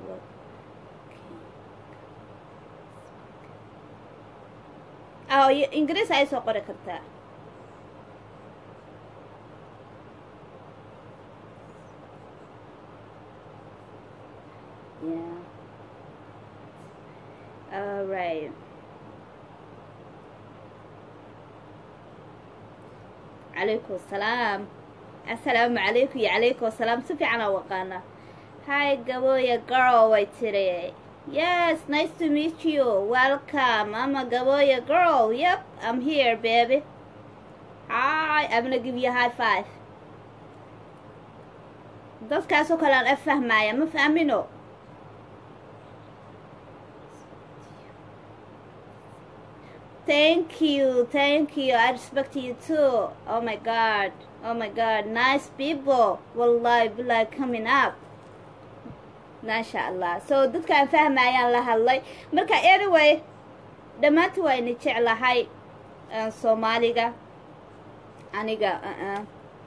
oh ingiriis ay soo qori kartaa yeah all right calaykum asalaam assalaamu calaykum iyo calaykum asalaam si fiican aa waqaana hi gabooya girl way tiri yes nice to meet you welcome i'm a gabooya girl yep i'm here baby hi i'm gonna give you a high five dadkaasoo kale aan afahmaya ma fahmino Thank you, thank you. I respect you too. Oh my god, oh my god, nice people. Wallahi, billahi coming up. Masha Allah. So dadkaan fahmayaan la hadlay. Marka anyway, dhammaanti waa ina jeclahay Soomaaliga. Aniga, uh-uh.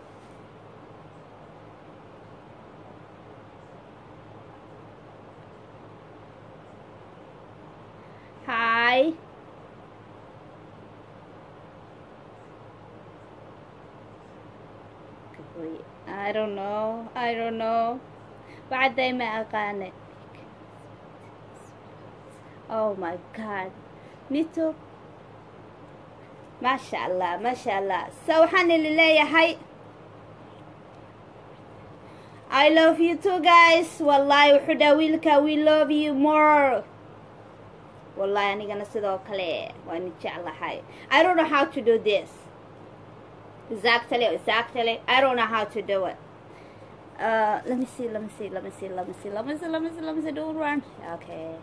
Hi. I don't know. I don't know. بعدي ما أغاني. Oh my god. Me too. ما شاء الله ما شاء الله. So waxaan idin leeyahay I love you too guys. Wallahi wuxuu dhaa wiilka we love you more. Wallahi anigana sidoo kale waan jeclahay. I don't know how to do this. Exactly, exactly. I don't know how to do it. Uh, let me see, let me see, let me see, let me see, let me see, let me see, let me see, don't run. Okay.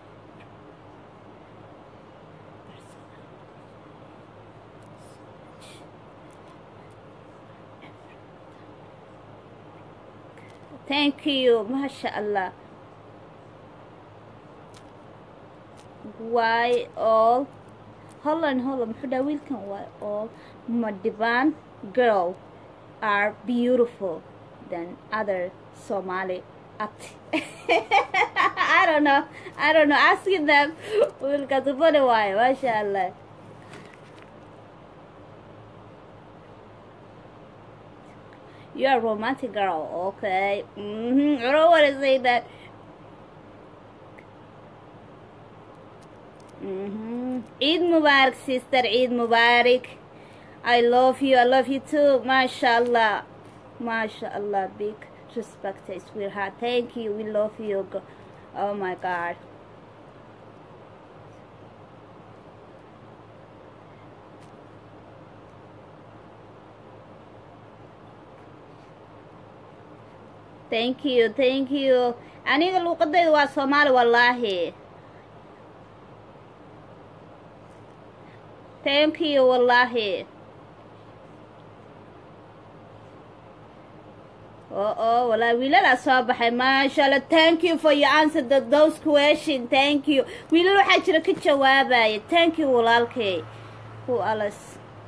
Thank you, mashallah. Why all hold on, hold on. muxuu dhaa wiilkan waa all Madiban girl are beautiful than other Somali at I don't know. I don't know. Asking them wiilkaas funny waaye masha Allah. You're a romantic girl, okay? Mm-hmm. I don't want to say that. Mm-hmm. Eid Mubarak, sister. Eid Mubarak. I love you. I love you too. MashaAllah. MashaAllah. Big respect, sweetheart. Thank you. We love you. Oh my God. Thank you. Thank you. aniga luuqadayda waa soomaali wallaahi thank you wallaahi oh oh wallaahi wiilalaa soo baxay maasha allah thank you for your answer the, those question thank you wiilal waxaa jira ka jawaabaya thank you walaalkay who else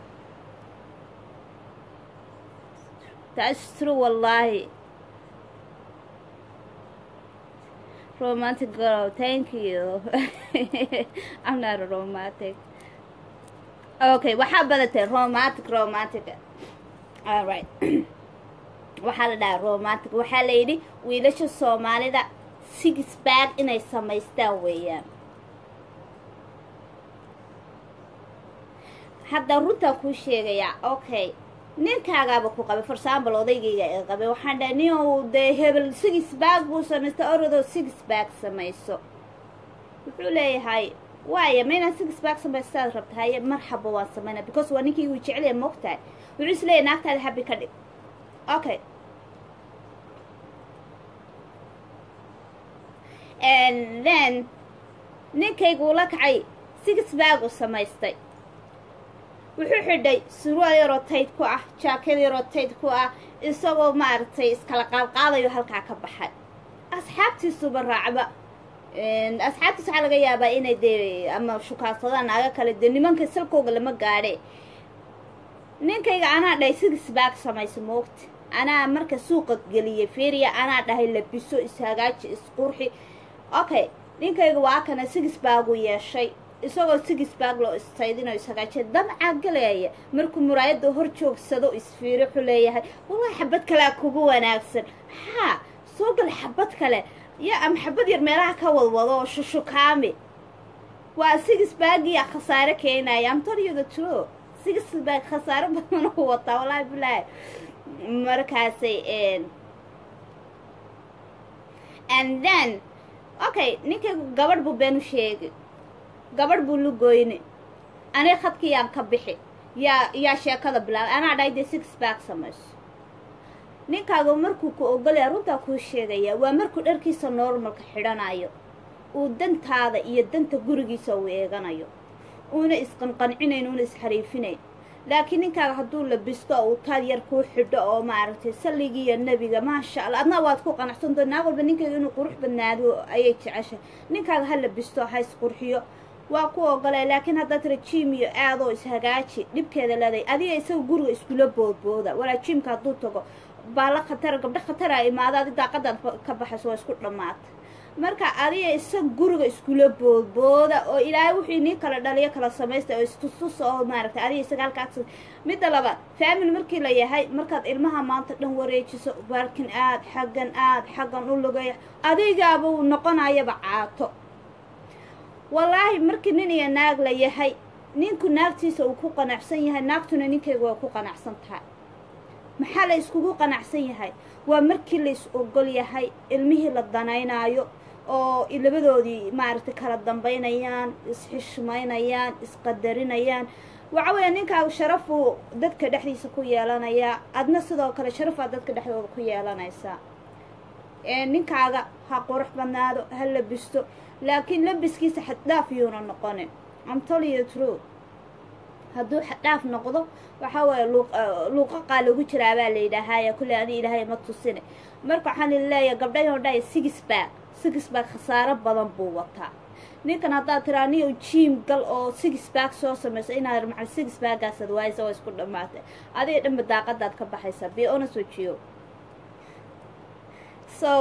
that's true wallaahi romantic girl thank you i'm not a romantic okay waxaa badatay romantic romantic all right waxaa la dhahaa romantic waxaa la yidhi wiilasha soomaalida six bag inay samaystaan weeyaan hadda runtaa kuu sheegayaa okay ninkaagaaba ku qabay for example odaygayga ee qabay waxaan dhahay nin uu dee hebel six bag buu samaystay orodoo six bag samayso wuxuu leeyahay waaya ma inaad six bag samaystaad rabta haye marxaba waan samaynaa because waa ninkii wuu jecelya moogtahay wuxuu is leeyahay naagtaada habi ka dhig okay and then ninkayguu la kacay six bag uu samaystay wuxuu xidhay surwaal yaroo tayd ku ah jaakad yaroo tayd ku ah isagoo maaragtay iskala qaadqaadayo halkaa ka baxay asxaabtiisuba raacba asxaabtiis waxaa laga yaabaa inay dee ama shukaansadaan naaga kale dee nimanka salkooga lama gaadhe ninkayga anaa dhahay six bag samayso moogta anaa marka suuqa geliyay feriya anaa dhahay labiso ishagaaji isqurxi okay ninkayga waa kana six baguu yeeshay isagoo six bag loo istaydinoo ishagaajiya damcaa galeaya markuu muraayadda hor joogsado isfiiro wuxuu leeyahay wallahi xabad kalea kugu wanaagsan haa soo gal xabad kale yo ama xabad yar meelaha ka wadwado oo shushukaami waa six bagia khasaare keenaya amtoryada tro six bag khasaare badan u wataa wallaahi bilaahi markaasay and then okay ninka gabadh buu been u sheegay gabadh buu la goyne aniga khadkiyaan ka bixi yaa yaa sheekada bilaabay anaa dhahay dee six bag samayso ninkaaga markuu ku ogolaya runtaa kuu sheegaya waa markuu dharkiisa normalka xidhanayo uu dantaada iyo danta gurigiisa uu eeganayo uuna isqanqancinayn uuna isxariifinayn laakiin ninkaaga hadduu labisto uu taad yar kuu xidho oo maaragtay salligiiyo nebiga maasha allah adna waad ku qanacsanto naag walba ninkayga inuu qurux badnaado ayay jeceshay ninkaaga ha labisto ha isqurxiyo waa ku ogolay laakiin haddaad tira jiim iyo aadoo ishagaaji dhibkeeda leeday adiga isaga guriga iskula boodbooda walaa jiimka hadduu tago baala khatara gabdho khatara imaada adi daaqadaad ka baxayso waa isku dhammaata marka adiga isaga guriga iskula boodbooda oo ilaahay wuxuu inii kala dhaliyo kala samaysta oo istustus oo maaragtay adiga isaga halkaas midda labaad faamil markii la yahay markaad ilmaha maanta dhan wareejiso baarkin aad xaggan aad xaggan u lugaya adigaaba uu noqonayaba caato wallaahi markii nin iyo naag la yahay ninku naagtiisa uu ku qanacsan yahay naagtuna ninkayga waa ku qanacsan tahay maxaa la iskugu qanacsan yahay waa markii la is ogol yahay ilmihii la danaynaayo oo labadoodii maaragtay kala dambaynayaan isxishmaynayaan isqadarinayaan waxa weeya ninkaagu sharafuu dadka dhexdiisa ku yeelanayaa adna sidoo kale sharafaa dadka dhexdooda ku yeelanaysaa ninkaaga ha qurux badnaado ha labisto laakiin labiskiisa xaddhaaf yuuna noqonin amtoliyo true hadduu xaddhaaf noqdo waxaa waaye luuqaqaa lagu jiraa baa la yidhaahaya kulley ani ilaahay ma tusine marka waxaan leeyahay gabdhayo dhahay six bag six bag khasaaro badan buu wataa ninkan haddaad tiraa niyo jiim gal oo six bag soo samayso inaad macal six bagaasaad waaysa waa isku dhammaatay adiga dhanba daaqadaad ka baxaysaa be honest with you so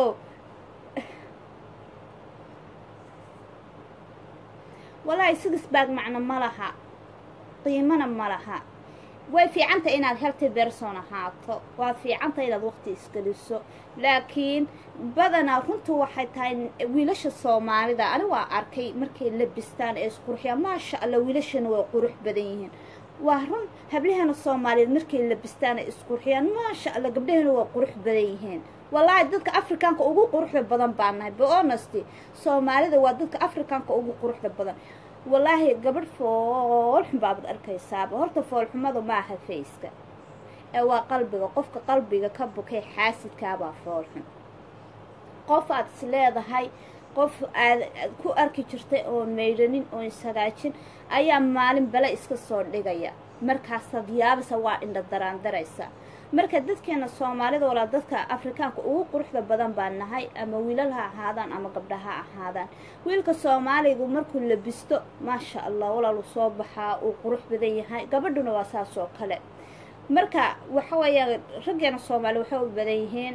wallaahi six bag macno ma laha qiimana ma laha way fiicanta inaad healthy berson ahaato waa fiicanta inaad waqti isgeliso laakiin badanaa runtu waxay tahay wiilasha soomaalida ani waa arkay markay labistaan ee isqurxiyaan maasha allah wiilashana way qurux badan yihiin waa run hablaheena soomaaliyeed markay labistaan ee isqurxiyaan maasha allah gabdhaheena waa qurux badan yihiin wallaahi dadka afrikaanka ugu quruxda badan baa nahay behonesty soomaalida waa dadka afrikaanka ugu quruxda badan wallaahi gabadh foolxun baabad arkaysaaba horta foolxumadu maaha fayska ee waa qalbiga qofka qalbiga ka bukay xaasidkaabaa foolxun qof aad is leedahay qof aad ku arki jirtay oon maydhanin oon ishagaajin ayaa maalin bale iska soo dhigaya markaasaad yaabasa waa indha daraandaraysa marka dadkeena soomaalida walaa dadka afrikaanka ugu quruxda badan baa nahay ama wiilal ha ahaadaan ama gabdha ha ahaadaan wiilka soomaaligu markuu labisto maasha allah walaalu soo baxaa uu qurux badan yahay gabadhuna waa saas oo kale marka waxa weeya raggeena soomaali waxay u badan yihiin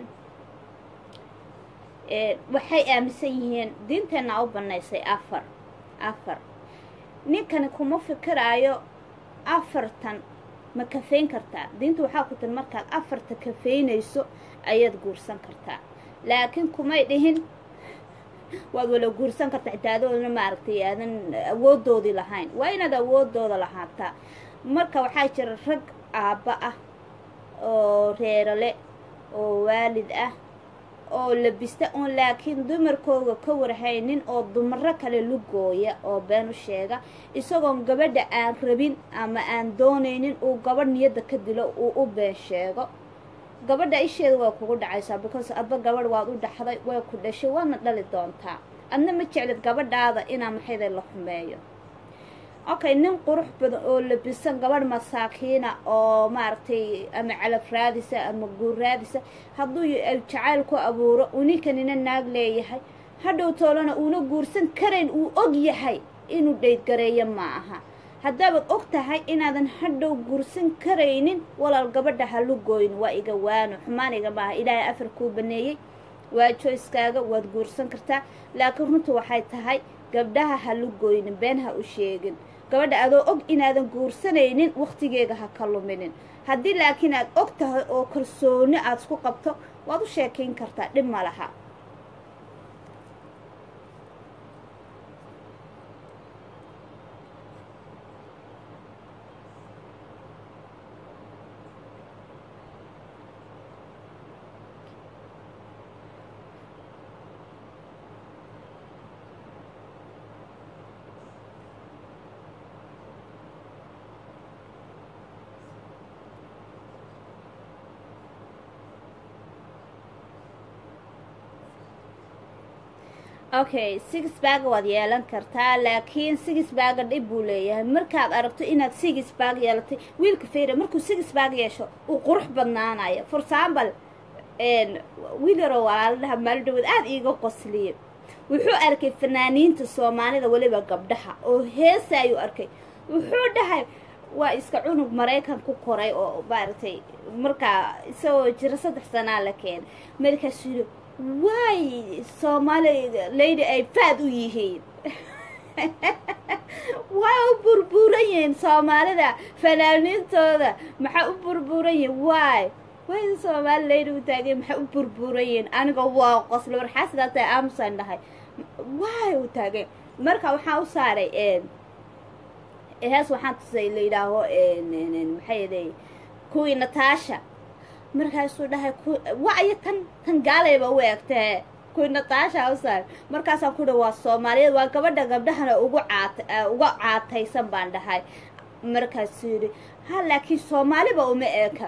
waxay aaminsan yihiin diinteenna u banaysay afar afar ninkani kuma fikiraayo afartan ma kafeyn kartaa diinta waxaa ku tiri markaad afarta kafeynayso ayaad guursan kartaa laakiin kumay dhihin waad wala guursan kartaa xitaa adoona maaragtay aadan awoodoodii lahayn waa inaad awoodooda lahaataa marka waxaa jira rag aabba ah oo reerale oo waalid ah oo labista oon laakiin dumarkooga ka warhaynin oo dumaro kale lugooya oo been u sheega isagoon gabadha aan rabin ama aan doonaynin uu gabadh niyadda ka dilo uu u been sheego gabadha isheeda waa kugu dhacaysaa because adba gabadh waad u dhaxday way ku dhashay waadna dhali doontaa adna ma jeclid gabadhaada inaa maxayda la xumeeyo okay nin qurux badan oo labisan gabadh masaakiina oo maaragtay ama calaf raadisa ama guur raadisa hadduu jacayl ku abuuro uu ninkanina naag leeyahay hadhow toolana uuna guursan karayn uu og yahay inuu dhaydgareeyo ma aha haddaabaad og tahay inaadan hadhow guursan karaynin walaal gabadha ha lugooyn waa iga waano xumaaniga maaha ilaahay afar kuu baneeyey waa joyskaaga waad guursan kartaa laakiin runtu waxay tahay gabdhaha ha lugooynin been ha u sheegin gabadha adoo og inaadan guursanaynin wakhtigeega ha ka luminin haddii laakiin aad og tahay oo kalsooni aad isku qabto waad u sheekayn kartaa dhib ma laha okay six bag waad yeelan kartaa laakiin six baga dhib buu leeyahay markaad aragto inaad six bag yeelatay wiilka fayra markuu six bag yeesho uu qurux badnaanayo for example wiil yaroo walaaladaha maalidhawood aada iiga qosliye wuxuu arkay fanaaniinta soomaalida weliba gabdhaha oo heesa ayuu arkay wuxuu dhahay waa iska cunug maraykan ku koray oo maaragtay markaa isagoo jiro saddex sanaa la keenay markaasuu yidhi waay soomaali lady ay faad u yihiin waa u burbuuran yihiin soomaalida fanaaniintooda maxaa u burbuuran yihiin waay way soomaali lady u taageen maxaa u burbuuran yihiin aniga waa qosle warxaa sidaa tahay aamusan dhahay waay u taageen marka waxaa u saaray hees waxaan tusay la yidhaaho maxay yaday kuwii nataasha markaasuu dhahay wacyo tan tan gaalayba u egtee kuwii nataasha u saar markaasaa ku dha waa soomaaliyeed waa gabadha gabdhahana ugu caata uga caataysan baan dhahay markaasuu yidhi ha laakiin soomaaliba uma eeka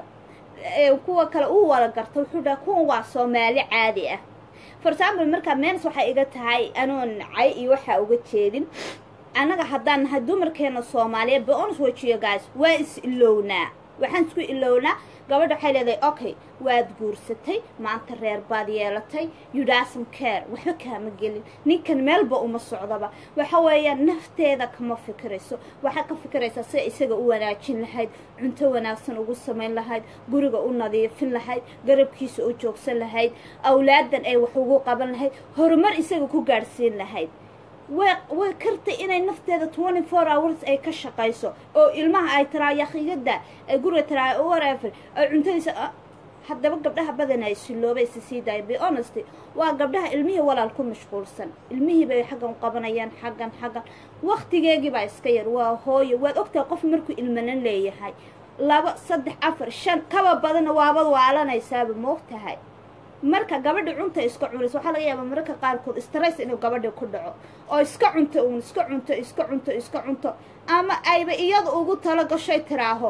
kuwa kale uu wala garta wuxuu dhahay kuwan waa soomaali caadi ah for example markaa meens waxay iga tahay anoon cay iyo waxaa uga jeedin annaga haddaan nahay dumarkeena soomaaliyeed beons wajiyo guys waa is ilownaa waxaan isku ilownaa gabadha waxay leedahay okay waad guursatay maanta reer baad yeelatay yudhaasam care waxba kaama gelin ninkan meelba uma socdaba waxa weeyaan nafteeda kama fikirayso waxay ka fikiraysaa sida isaga u wanaajin lahayd cunto wanaagsan ugu samayn lahayd guriga u nadiifin lahayd garabkiisa u joogsan lahayd awlaadan ay wax ugu qaban lahayd horumar isaga ku gaadhsiin lahayd way way kartay inay nafteeda twenty four hours ay ka shaqayso oo ilmaha ay tiraa yakhiyada ay guriga tiraa whatever ay cuntadiisa haddaba gabdhaha badanaa silooba isa sii daaya be honesty waa gabdhaha ilmihii walaal ku mashquulsan ilmihii bay xaggan qabanayaan xaggan xaggan waktigeegii baa iska yar waa hooyo waad ogtahay qof markuu ilmanan leeyahay laba saddex afar shan kaba badanna waabad waalanaysaaba moog tahay marka gabadha cunta iska cunaysa waxaa laga yaabaa mararka qaarkood stress inuu gabadha ku dhaco oo iska cunto uun iska cunto iska cunto iska cunto ama ayba iyada ugu talo gashay tiraaho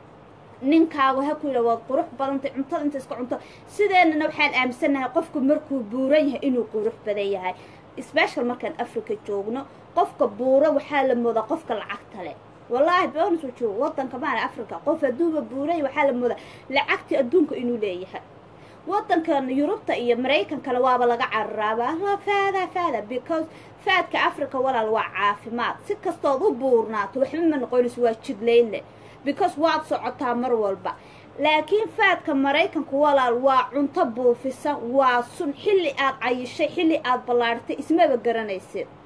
ninkaagu ha ku yidha waad qurux badantay cuntada inta iska cunto sideenana waxaan aaminsannahay qofku markuu buuran yahay inuu qurux badan yahay special markaan africa joogno qofka buura waxaa la moodaa qofka lacagta leh wallaahi bonus joogo wadanka maana africa qof hadduuba buuray waxaa la moodaa lacagtii adduunka inuu leeyahay wadankan yurubta iyo maraykankale waaba laga cararaabaa la faada faada because faadka africa walaal waa caafimaad si kastood u buurnaato waxba ma noqonayso waa jidlaynle because waad socotaa mar walba laakiin faadka maraykanku walaal waa cunto buufisan waa sun xilli aad cayishay xilli aad ballaartay ismaba garanaysid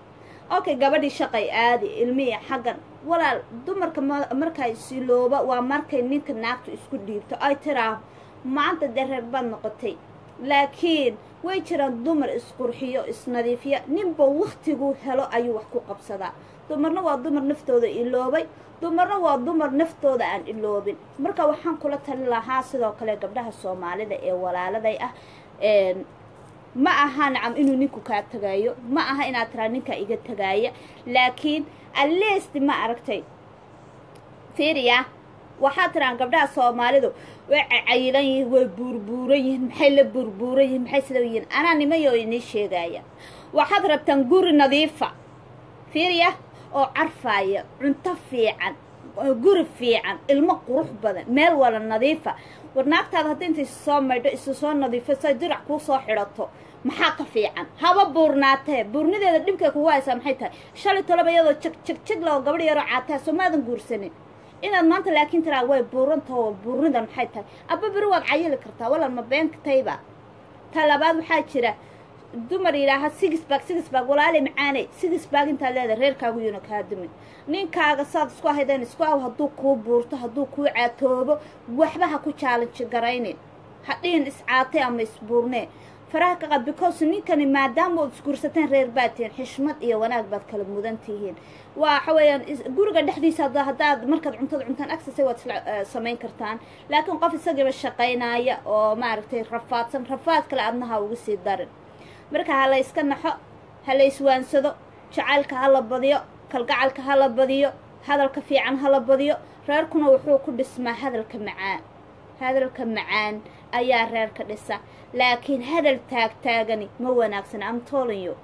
okay gabadhii shaqay aadi ilmihii xaggan walaal dumarka ma- markay silooba waa markay ninka naagtu isku dhiibto ay tiraa maanta dee reer baad noqotay laakiin way jiraan dumar isqurxiyo isnadiifiya ninba waktiguu helo ayuu wax ku qabsadaa dumarna waa dumar naftooda iloobay dumarna waa dumar naftooda aan iloobin marka waxaan kula tali lahaa sidoo kale gabdhaha soomaalida ee walaaladay ah een, ma aha nacam inuu ninku kaa tagaayo ma aha inaad tiraa ninkaa iga tagaaya laakiin alest ma aragtay fiiriya waxaad tiraan gabdhaha soomaalidu way cayilan yihiin way buurbuuran yihiin maxay la buurbuuran yihiin maxay sida yihiin anaa nimayo inii sheegaya waxaad rabtaan guri nadiifa fiiriya oo carfaaya cunto fiican oo guri fiican ilmo qurux badan meel wala nadiifa war naagtaada hadda intay isu soo maydho isu soo nadiifo say dirac kuu soo xidhato maxaa ka fiican haba buurnaatee buurnideeda dhibkay kugu haysaa maxay tahay shalay toloba iyadoo jag jag jag lao gabadh yaroo caataa soo maadan guursanin inaad maanta laakiin tiraa way buurantao buurnidan maxay tahay abba beri waad cayili kartaa walal ma beenkatayba ta labaad waxaa jira dumar yidhaaha sigisbag sigisbag walaali macaaney sigisbag intaad leedahay reerkaagu yuna kaa dumin ninkaaga saad isku haydeen isku aw hadduu kuu buurto hadduu kuu caatoobo waxba ha ku jaalanji garaynin hadhihin iscaatay ama isbuurnee faraha ka qad because ninkani maadaama ood isguursateen reer baad tihiin xishmad iyo wanaag baad kala mudan tihiin waxa weeyaan is- guriga dhexdiisa hadda haddaad markaad cuntada cuntaan agsasay waad isla eh, samayn kartaan laakiin qof isagiiba shaqaynaya oo maaragtay rafaadsan rafaad kale adnaha uga sii darin marka ha la yska naxo ha la iswaansado jacaylka ha la badiyo kalgacalka ha la badiyo hadalka fiican ha la badiyo reerkuna wuxuu ku dhismaa hadalka macaan hadalka macaan ayaa reerka dhisa laakiin hadal taagtaagani ma wanaagsan am telling you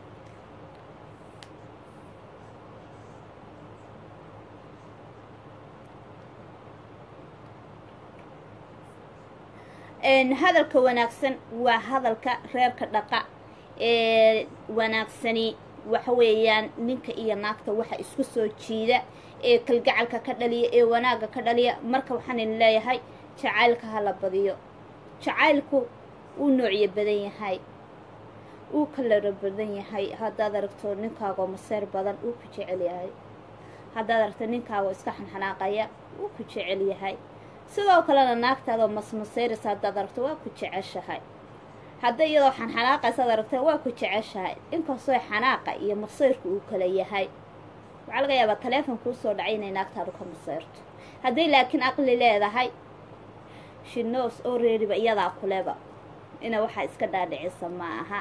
een, hadalka wanaagsan waa hadalka reerka dhaqa ee wanaagsani waxa weeyaan ninka iyo naagta waxa isku soo jiida ee kalgacalka ka dhaliya ee wanaagga ka dhaliya marka waxaan idin leeyahay jacaylka ha la badiyo jacaylku uu noocyo badan yahay uu kalaro badan yahay haddaad aragto ninkaagoo maseer badan uu ku jecel yahay haddaad aragto ninkaagoo iska xanxanaaqaya uu ku jecel yahay sidoo kalena naagtaadoo masmaseyraysa haddaad aragto waa ku jeceshahay hadday iyadoo xanxanaaqaysaad aragta waa ku jeceshahay inkastoo xanaaqa iyo masayrku uu kala yahay waxaa laga yaabaa taleefon kuu soo dhacay inay naagtaadu ka masayrto hadday laakiin aqli leedahay shinos oo reeriba iyadaa kuleba ina waxaa iska dhaadhicisa ma aha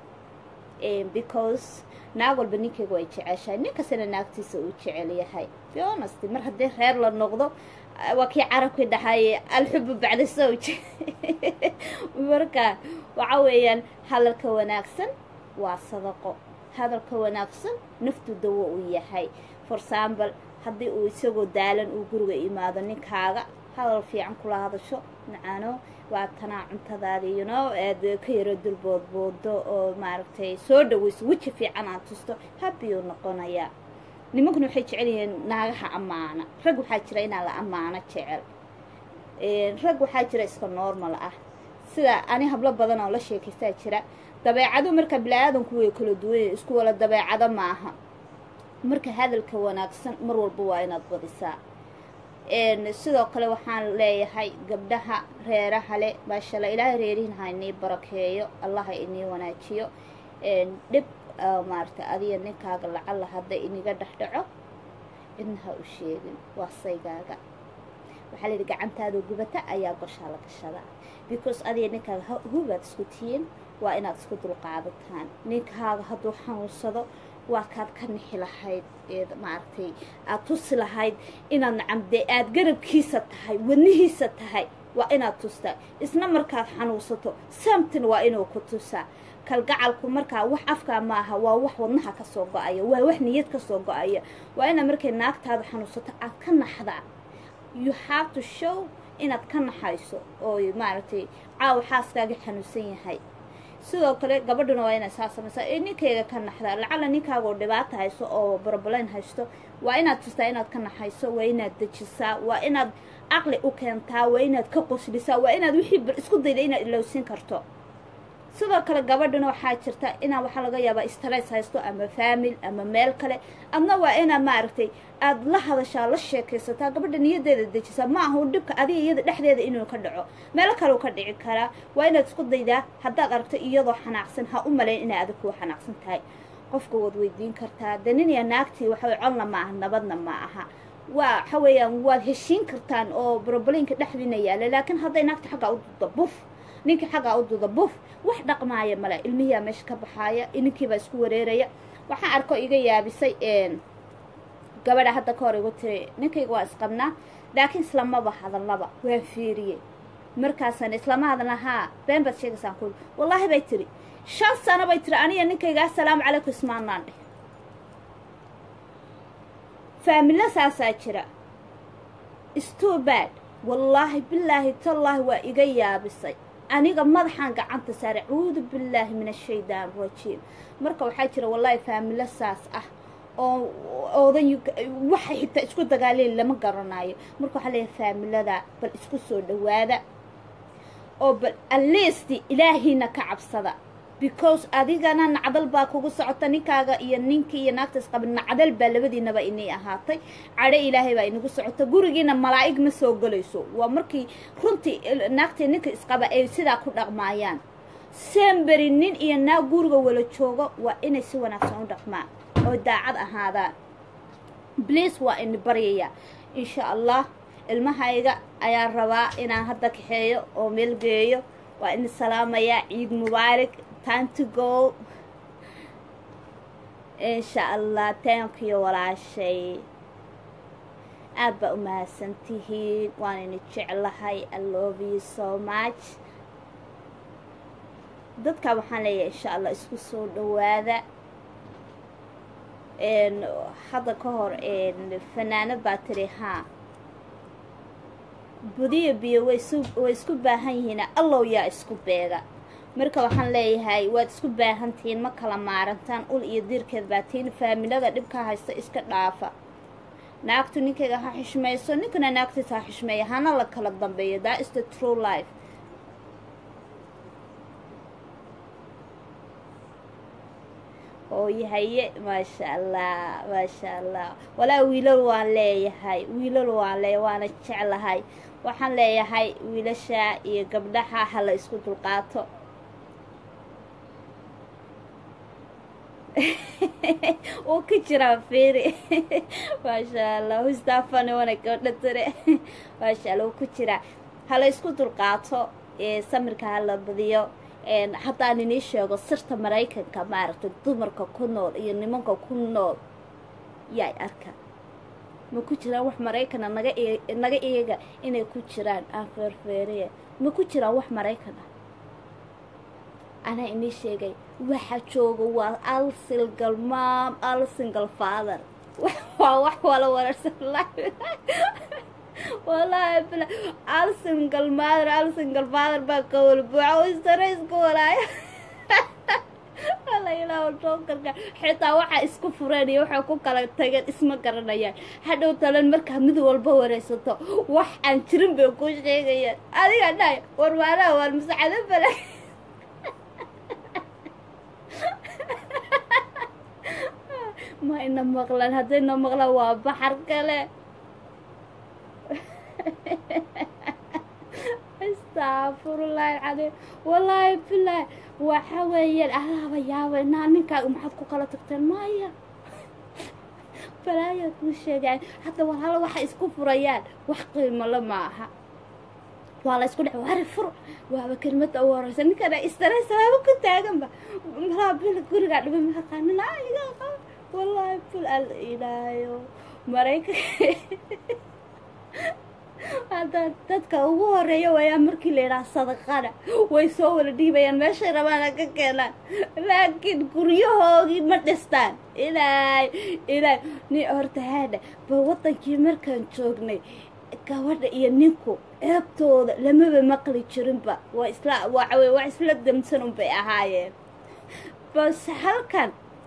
because naag walba ninkeyga way jeceshahay nin kastana naagtiisa uu jecel yahay honest mar haddii reer la noqdo waa kii carabkii dhahay alxubu bacda sowj marka waxa weeyaan hadalka wanaagsan waa sadaqo hadalka wanaagsan naftu dawo uu yahay for example haddii uu isagoo daalan uu guriga imaado ninkaaga hadal fiican kula hadasho macaano waa tanaa cuntadaada you know aad ka yaro dulboodboodo oo maaragtay soo dhaweyso weji fiican aad tusto happy uu noqonayaa nimankuna waxay jecel yihiin naagaha ammaana rag waxaa jira inaa la ammaano jecel rag waxaa jira iska normal ah sida ani hablo badan oo la sheekaystaa jira dabeecado marka bili-aadanku way kala duwanya isku wala dabeecado maaha marka hadalka wanaagsan mar walba waa inaad badisaa sidoo kale waxaan leeyahay gabdhaha reeraha le maashaalla ilaahay reerihin ha inii barakeeyo allaha inii wanaajiyo dhib maaragtay adiga ninkaaga lacalla hadda iniga dhexdhaco cidna ha u sheegin waa saygaaga waxaa layidhi gacantaada gubata ayaa goshaa la gashadaa because adiga ninkaaga hubaad isku tihiin waa inaad isku dulqaadataan ninkaaga hadduu xanuunsado waa kaad ka nixi lahayd eed maaragtay aad tusi lahayd inaad nacamde aad garabkiisa tahay wadnihiisa tahay waa inaad tustaa isna markaad xanuunsato samtin waa inuu ku tusaa kalgacalku markaa wax afkaa maaha waa wax wadnaha ka soo go-aya waa wax niyad ka soo go-aya waa inaad markay naagtaada xanuunsato aad ka naxdaa you have to show inaad ka naxayso oo maaragtay caawa xaaskaaga xanuunsan yahay sidoo kale gabadhuna waa inaad saa samaysaa ee ninkayga ka naxdaa lacalla ninkaagaoo dhibaata hayso oo barobalayn haysto waa inaad tustaa inaad ka naxayso waa inaad dejisaa waa inaad caqli u keentaa waa inaad ka qoslisaa waa inaad wixii isku dayda inaad ilowsin karto sidoo kale gabadhana waxaa jirta inaa waxaa laga yaabaa stress haysto ama famil ama meel kale adna waa inaa maaragtay aada la hadashaa la sheekaysataa gabadha niyadeeda dejisaa ma aha u dhibka adiga iyada dhexdeeda inuu ka dhaco meelo kaleu ka dhici karaa waa inaad isku daydaa haddaad aragto iyadoo xanaaqsan ha u malayn inay adig kuwa xanaaqsan tahay qofka waad weydiin kartaa de nin iyo naagtii waxaway colna ma aha nabadna ma aha waa waxa weeyaan waad heshiin kartaan oo brobleenka dhexdiina yaala laakiin hadday naagta xaggaa u duda buf ninkii xaggaa u duda buf wax dhaqmaaya male ilmihiyaa meesha ka baxaaya ninkiibaa isku wareeraya waxaan arko iga yaabisay gabadha hadda ka hor igu tiri ninkayga waa isqabnaa laakiin islamaba hadallaba waan fiiriyey markaasaan islama hadalna haa been baad sheegaysaan kuli wallaahi bay tiri shan sano bay tiri aniga ninkayga assalaamu calaykum ismaanaan dheh faamilo saasaa jira stoo bad wallaahi bilaahi tallaahi waa iga yaabisay aniga madaxaan gacanta saare cuudu billaahi min ashaydaan rajiim marka waxaa jira wallaahi faamilo saas ah oo oodan waxay xitaa isku dagaaleen lama garanayo marka waxaa leeyahay faamilada bal isku soo dhawaada oo bal alleesti ilaahiina ka cabsada because adigana nacdal baa kugu socota ninkaaga iyo ninkii iyo naagta isqaba nacdal baa labadiinaba inay ahaatay cadho ilaahay baa inagu socota gurigiina malaa'ig ma soo gelayso waa markii runtii naagtii ninka isqaba ay sidaa ku dhaqmaayaan semberi nin iyo naag guriga wala joogo waa inay si wanaagsan u dhaqmaan oo daacad ahaadaan bliis waa ini baryaya insha allah ilmahayga ayaan rabaa inaan hadda kaxeeyo oo meel geeyo waa ini salaamayaa ciid mubaarak time to go insha allah taankiyo walaashay aad baa u mahadsan tihiin waan ini jeclahay i love you so much dadka waxaan leeyahay insha allah isku soo dhawaada hadda ka hor fanaanad baa tiri haa budiyo biyo way isku baahan yihiin allow yaa isku beega marka waxaan leeyahay waad isku baahantihiin ma kala maarantaan ul iyo diirkeed baa tihiin faamilada dhibka haysta iska dhaafa naagtu ninkayga ha xishmayso ninkana naagtiisa ha xishmeeya hana la kala dambeeyo that is the true life ooyahaye maasha allah maasha allah walaa wiilal waan leeyahay wiilal waan leeyahay waana jeclahay waxaan leeyahay wiilasha iyo gabdhaha ha la isku dulqaato wuu ka jiraa fiiri maasha allah hustaafani wana gabdha tire maasha allah wuu ku jiraa ha la isku dulqaato samirka ha la badiyo haddaan inii sheego sirta maraykanka maaragtay dumarka ku nool iyo nimanka ku nool yaay arka ma ku jiraan wax maraykana naga naga eega inay ku jiraan aan feerfeeriye ma ku jiraan wax maraykan ah anaa inii sheegay waxa jooga waa al single mom al single father waa wax wala wararsan wallaahi bila al single mother al single father baa ka wala buuxa oo istare isku walaayo alla ilaahu jookarka xitaa waxaa isku fureen iyo waxay ku kala tageen isma garanayaan hadhow talan markaa mid walba waraysato wax aan jirin bay ku sheegayaan adiga dhahay warwaanaha waan masacado bala ma ina maqlaan haddayna maqlaan waa baxar kale astaafurulahi alcadiim wallaahi bilaahi waxa weeyaan alaaba yaaba inaa ninkaaga maxaad ku kala tagteen maya balaayaad kuu sheegaan hadda walaalo waxay isku furayaan wax qiimole ma aha waa la isku dhex wari fur waaba kelmadda ugu horeysa ninkana istareysa waaba ku taaganba malaa bil gurigaa dhiba mahaqaanin iga qaba wallaahi bil al ilaayo maraykanka hadda dadka ugu horeeya waayaan markii la yidhaha sadaqana way soo wala dhiibayaan meeshay rabaana ka keenaan laakiin guryahoogii ma dhistaan ilaay ilaay ni horta haadha ba waddankii markaan joognay gabadha iyo ninku eebtooda lamaba maqli jirinba waa isla waxawey wax isla damsan unbay ahaayeen base halkan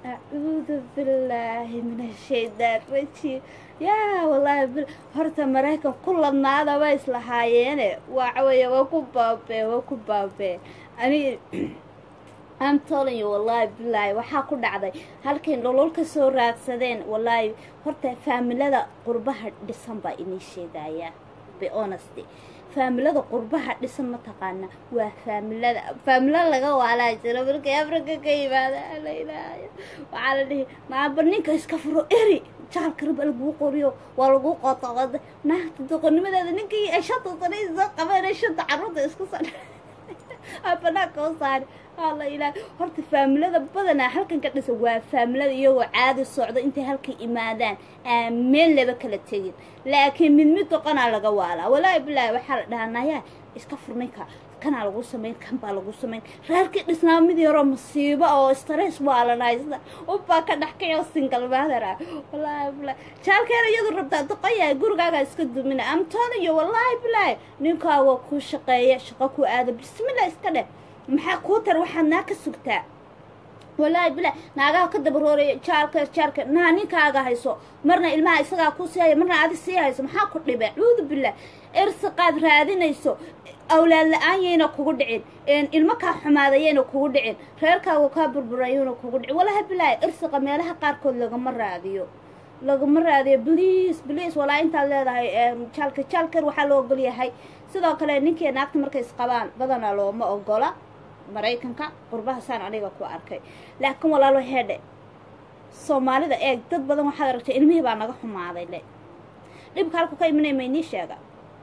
acuudu billaahi min ashaytaan rajiim yaa wallaahi bil horta maraykan ku ladnaada way islahaayeene waxa weeye waa ku baabee waa ku baabee ani I'm telling you wallaahi billaahi waxaa ku dhacday halkay nolol ka soo raadsadeen wallaahi horta faamilada qurbaha dhisan baa inii sheegayaa be honesty faamilada qurbaha dhisan mataqaana waa faamilada faamilo laga waalaa jiro markay afrika ka yimaada la ilaahayo waxaa la dhihi maaba ninka iska furo eri jaalka raba laguu qoriyo waa laguu qootaqada naagta doqonimadeeda ninkii ay shanta sano soo qabeen shanta carruurta isku sa banaanka u saari alla ilaah horta faamilada badanaa halkan ka dhisan waa faamilada iyagoo caadi socdo intay halkan imaadaan aan meel laba kala tegin laakiin mid mid doqonaa laga waalaa walaahi bilaahi waxaa la dhahaa nayaa iska furninka kanaa lagu samayn kan baa lagu samayn reerkii dhisnaa mid yaroo masiibo oo stress waalanaysta ubbaa ka dhex kayo single mother ah wallaahi bilaahi jaalkeena iyadu rabtaa doqoyahay gurigaagaa iska dumina am telling you wallaahi bilaahi ninkaaga ku shaqeeya shaqo ku aada bismillah iska dheh maxaa kuu tar waxaad naa ka sugtaa wallaahi bilaa naagaha ka dabarooraya jaalka jaalka naa ninkaaga hayso marna ilmaha isagaa ku sii haya marna adi sii hayso maxaa ku dhibe cuudu billah irsiqaad raadinayso awlaad la-aan yayna kugu dhicin ilmo kaa xumaadayayna kugu dhicin reerkaagu kaa burburayuuna kugu dhicin wallaahi bilaahi irsiqa meelaha qaarkood lagama raadiyo lagama raadiyo bliis bliis walaa intaad leedahay jaalka jaalkar waxaa loo ogol yahay sidoo kale ninkii naagta markay isqabaan badanaa looma ogola maraykanka qurbahasaan aniga ku arkay laakiin walaalo heedhe soomaalida eeg dad badan waxaad aragtay ilmihii baa naga xumaaday le dhibka halku ka imanay maynii sheega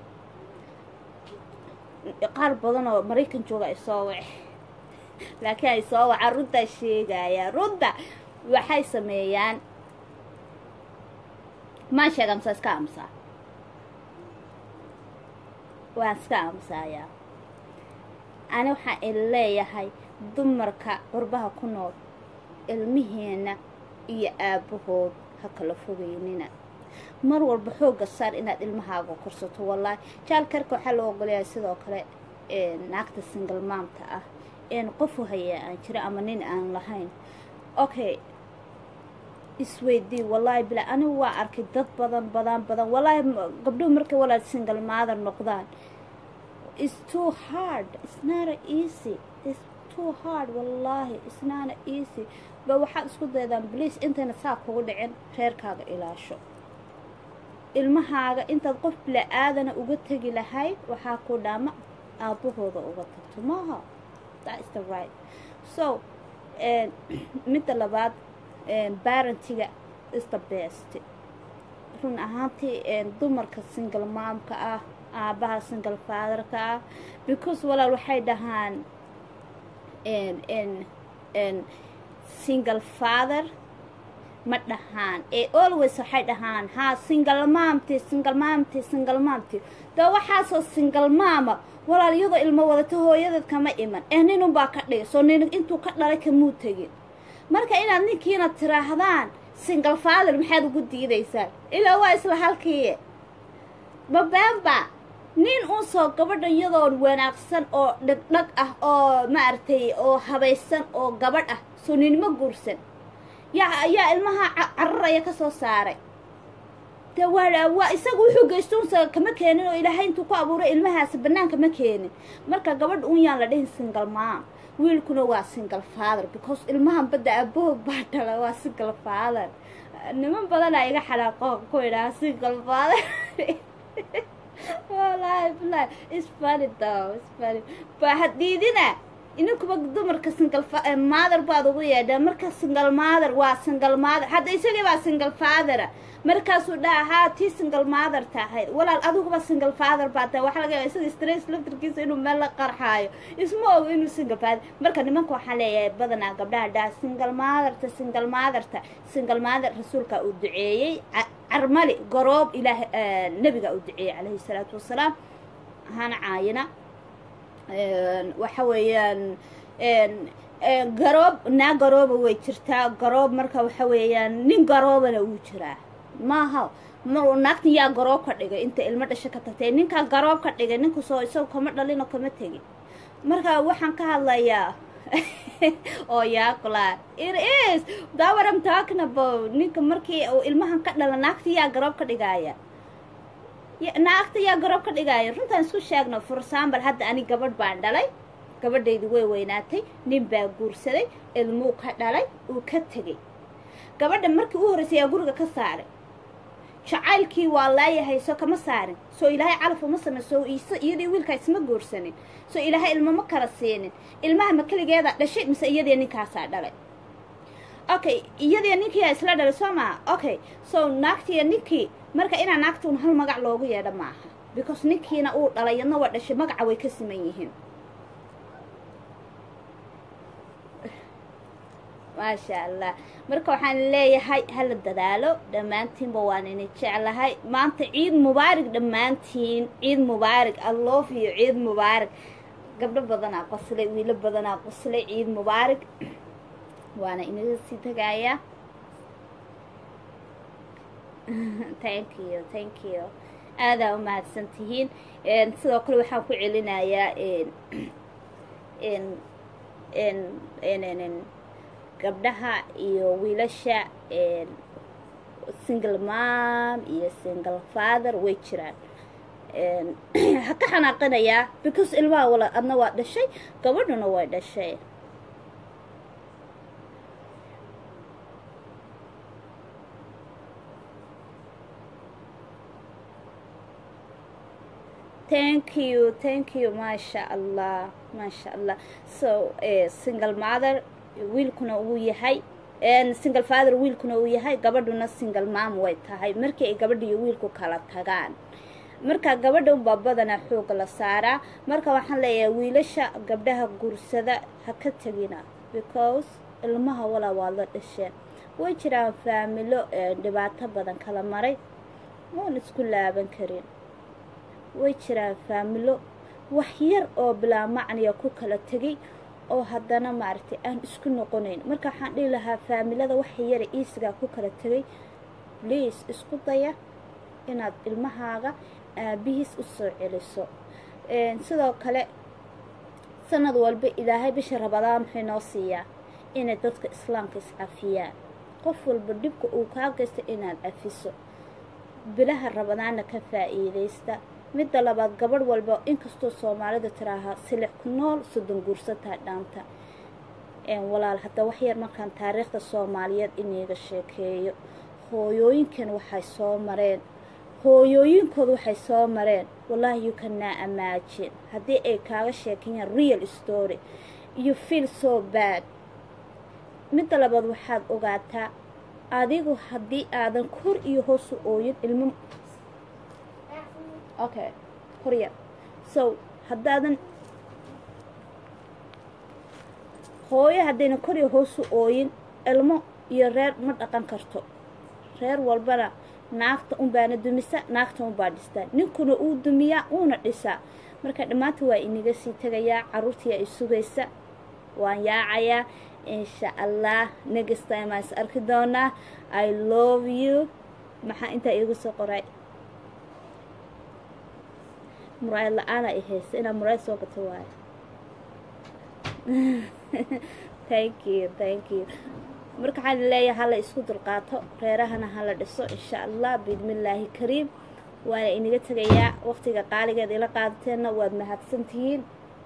qaar badan oo maraykan jooga ay soo wace laakiin ay soo wacaan runtaa sheegaya runta waxay sameeyaan maan sheega masa iska aamusaa waan iska aamusaayaa ani waxaan il leeyahay dumarka qurbaha ku nool ilmihiina iyo aabbahood ha kala fogeynina mar walba xoogga saar inaad ilmahaaga korsato wallaahi jaalkarka waxaa loo ogolayaa sidoo kale naagta single maamta ah een qofu hayaa aan jira ama nin aan lahayn okay isweydii wallaahi bilaa anigu waa arkay dad badan badan badan wallaahi gabdhuhu markay walaal single mother noqdaan it's too hard it's not easy it's too hard wallaahi it's not easy ba waxaad isku daydaan bliis intayna saa kugu dhicin reerkaaga ilaasho ilmahaaga intaad qof bila-aadana uga tegi lahayd waxaa ku dhaama aabbahooda uga tagto maaha that's the right so midda labaad barentiga is the best run ahaantii dumarka single maamka ah aabbaha single fatherka ah because walaal waxay dhahaan single father ma dhahaan ee always waxay dhahaan haa single maamti single maamti single maamti dee waxaasoo single maama walaal iyadoo ilmo wadata hooyadeed kama iman ee ninunbaa ka dhigay soo nin intuu ka dhalay kamuu tegin marka inaad ninkiina tiraahdaan single father maxaad ugu diidaysaan ilaa waa isla halkiiye babaanba nin unsoo gabadha iyadoo wanaagsan oo dhagdhag ah oo maaragtay oo habaysan oo gabadh ah soo ninimo guursan yaa yaa ilmaha cararaya ka soo saaray de waa waa isaga wuxuu geysto unsa kama keenin oo ilaahay intuu ku abuuray ilmahaasi bannaanka ma keenin marka gabadha un yaan la dhihin single maam wiilkuna waa single father because ilmahan badda aboog baa dhala waa single father niman badanaa iga xanaaqo ku idhaha single father wallaahi bilahi is funny though is funny ba hadiidina ininkuba dumarka single mother baad ugu yeedhaan marka single mother waa single mother hadda isagii baa single fathera markaasuu dhaha haa tii single mother tahay walaal adiguba single father baa tahay waxaa laga yaaba isaga stress laftarkiisa inuu meel la qarxaayo isma ogo inuu single father marka nimanka waxaa leeyahay badanaa gabdhaha dhaha single motherta single motherta single mother rasuulka uu duceeyey carmali garoob ilaah nebiga uu duceeyey calayhi salaatu wasalaam hana caayina waxa weeyaan garoob naa garooba way jirtaa garoob marka waxa weeyaan nin garoobana wuu jiraa maaha mar naagtan yaa garoob ka dhigay inta ilmo dhasho ka tagtay ninkaa garoob ka dhigay ninku soo isaga kama dhalino kama tegin marka waxaan ka hadlayaa oo yaaqlaa it is that what I'm talking about ninka markii uu ilmahan ka dhala naagta yaa garoob ka dhigaaya Ya- naagta yaa garoob ka dhigaaya runtaan isku sheegno for example hadda ani gabadh baan dhalay gabadhaydu way weynaatay nin baa guursaday ilmuu ka dhalay uu ka tegey gabadha markii u horreysay yaa guriga ka saaray jacaylkii waa laayahay soo kama saarin soo ilaahay calaf uma samayso is- iyadii wiilkaa isma guursanin soo ilaahay ilmo ma kala siinin ilmaha ma keligeeda dhashay mise iyadii ninkaasaa dhalay okay iyadii ninkiiyaa isla dhalay soo maha okay so naagtiiya ninkii marka inaa naagtuun hal magac loogu yeedho maaha because ninkiina uu dhalay yadna waa dhashay magaca way ka siman yihiin maasha allah marka waxaan leeyahay hala dadaalo dhammaantiinba waan ini jeclahay maanta ciid mubaarig dhammaantiin ciid mubaarig i love you ciid mubaarig gabdho badanaa qoslay wiilo badanaa qoslay ciid mubaarig waana inaga sii tagayaa thank you thank you aadaa u mahadsan tihiin Een, sidoo kale waxaan ku celinayaa een, een, een, een, een, een, gabdhaha iyo wiilasha een, single mom iyo single father way jiraan Een, ha ka xanaaqinayaa because ilmaha wala adna waa dhashay gabadhuna way dhashay thank you thank you maasha allah maasha allah so eh, single mother wiilkuna uu yahay and single father wiilkuna uu yahay gabadhuna single mom way tahay markii ay gabadha iyo wiilku kala tagaan marka gabadha unbaa badanaa xooga la saaraa marka waxaan leeyahay wiilasha gabdhaha guursada ha ka tegina because ilmaha walaa waa la dhasheen way jiraan faamilo eh, dhibaato badan kala maray oon isku laaban karin way jiraan faamilo wax yar oo bilaa macniya ku kala tegay oo haddana maaragtay aan isku noqonayn marka waxaan dhihi lahaa faamilada waxa yara iisigaa ku kala tegay please isku daya inaad ilmahaaga aabihiis u soo celiso Een, sidoo kale sanad walba ilaahay bisha rabadaan muxuu noo siiyaa inay dadka islaamka iscafiyaan qof walba dhibka uu kaa geysta inaad cafiso bilaha rabadaanna ka faa'iidaysta midda labaad gabadh walba inkastoo soomaalida tiraahaa silix ku nool soddon guursataa dhaanta Een, walaal hadda wax yar markaan taariikhda soomaaliyeed iniiga sheekeeyo hooyooyinkan waxay soo mareen hooyooyinkooda waxay soo mareen wallahi you cannot imagine haddii ay kaaga sheekayaan real story you feel so bad midda labaad waxaad ogaataa adigu haddii aadan kor iyo hoos u ooyin ilmo okay horyar so haddaadan hooyo haddayna kor iyo hoos u ooyin ilmo iyo reer ma dhaqan karto reer walbana naagta unbaana dumisa naagta unbaa dhistaa ninkuna uu dumiyaa uuna dhisaa marka dhammaanta waa inaga sii tegayaa carruurtii ay sugaysa waan yaacayaa insha allah next time aan is arki doonaa i love you maxaa intaa iigu soo qoray muraayad la-aana i haysa inaad muraayad soo gato waayo thank you thank you marka waxaan leeyahay hala isku dulqaato reerahana hala dhiso insha allah biidmillaahi kariim waana inaga tegayaa waqtiga qaaligeed ila qaadateenna waad mahadsantihiin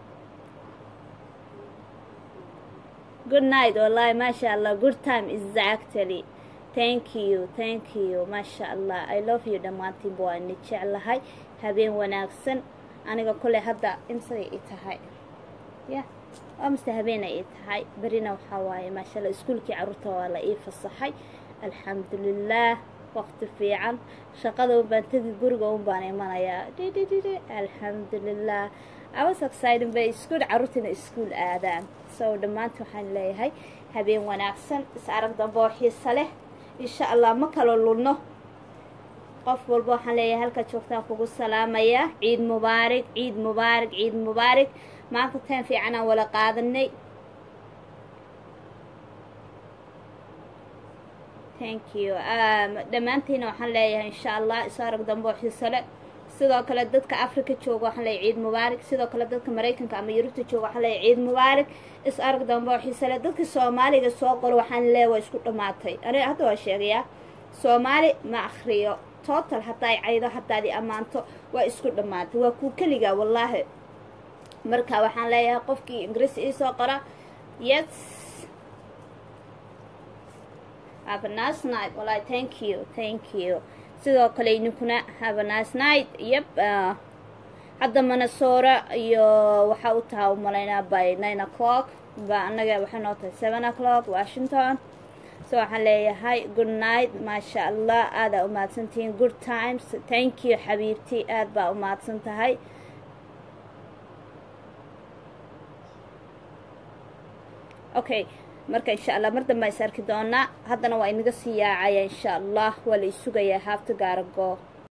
good night wallahi maasha allah good time exactly thank you thank you maasha allah i love you dhammaantiinba waa ini jeclahay habeen wanaagsan aniga koley hadda imsaday i tahay ya waa mase habeen ay i tahay berina waxaa waaye maasha allah iskuulkii carruurta waa la ii fasaxay alxamdulilaah waqti fiican shaqada un baan tegi guriga un baan imanayaa dhidhidhidhi alxamdulilah I was excited bay iskuul carruurtiina iskuul aadaan so dhammaanta waxaan leeyahay habeen wanaagsan is arag dambe oo xiisa leh insha allah ma kala lunno qof walba waxaan leeyahay halka joogtaan kugu salaamayaa ciid mubaarig ciid mubaarig ciid mubaarig maanta teen fiican aan wala qaadanay thank you um, dhammaantiina waxaan leeyahay insha allah isu arag dambe oo xiiso leh sidoo kale dadka africa jooga waxaan leeyahay ciid mubaarak sidoo kale dadka maraykanka ama yurubta jooga waxaan leeyahay ciid mubaarak is arag dambe oo xiise leh dadka soomaaliga soo qoro waxaan leeyahay waa isku dhammaatay aniga hadda waa sheegayaa soomaali ma akhriyo total haddaa ay caydo haddaad i ammaanto waa isku dhammaatay waa kuu keligaa wallaahi marka waxaan leeyahay qofkii ingiriis iisoo qora yes have a nice night wallahi thank you thank you sidoo kale idinkuna have a nice night yep uh, hadda manasoora iyo waxaa u taha umalaynaa by nine o'clock ba annaga waxay noo tahay seven o'clock washington so waxaan leeyahay good night maasha allah aadaa umahadsantihiin good times thank you xabiibti aad baa umahadsan tahay okay marka insha allah mar dambe is arki doonaa haddana waa inaga sii yaacaya insha allah waa la isugayaa haafta gaarago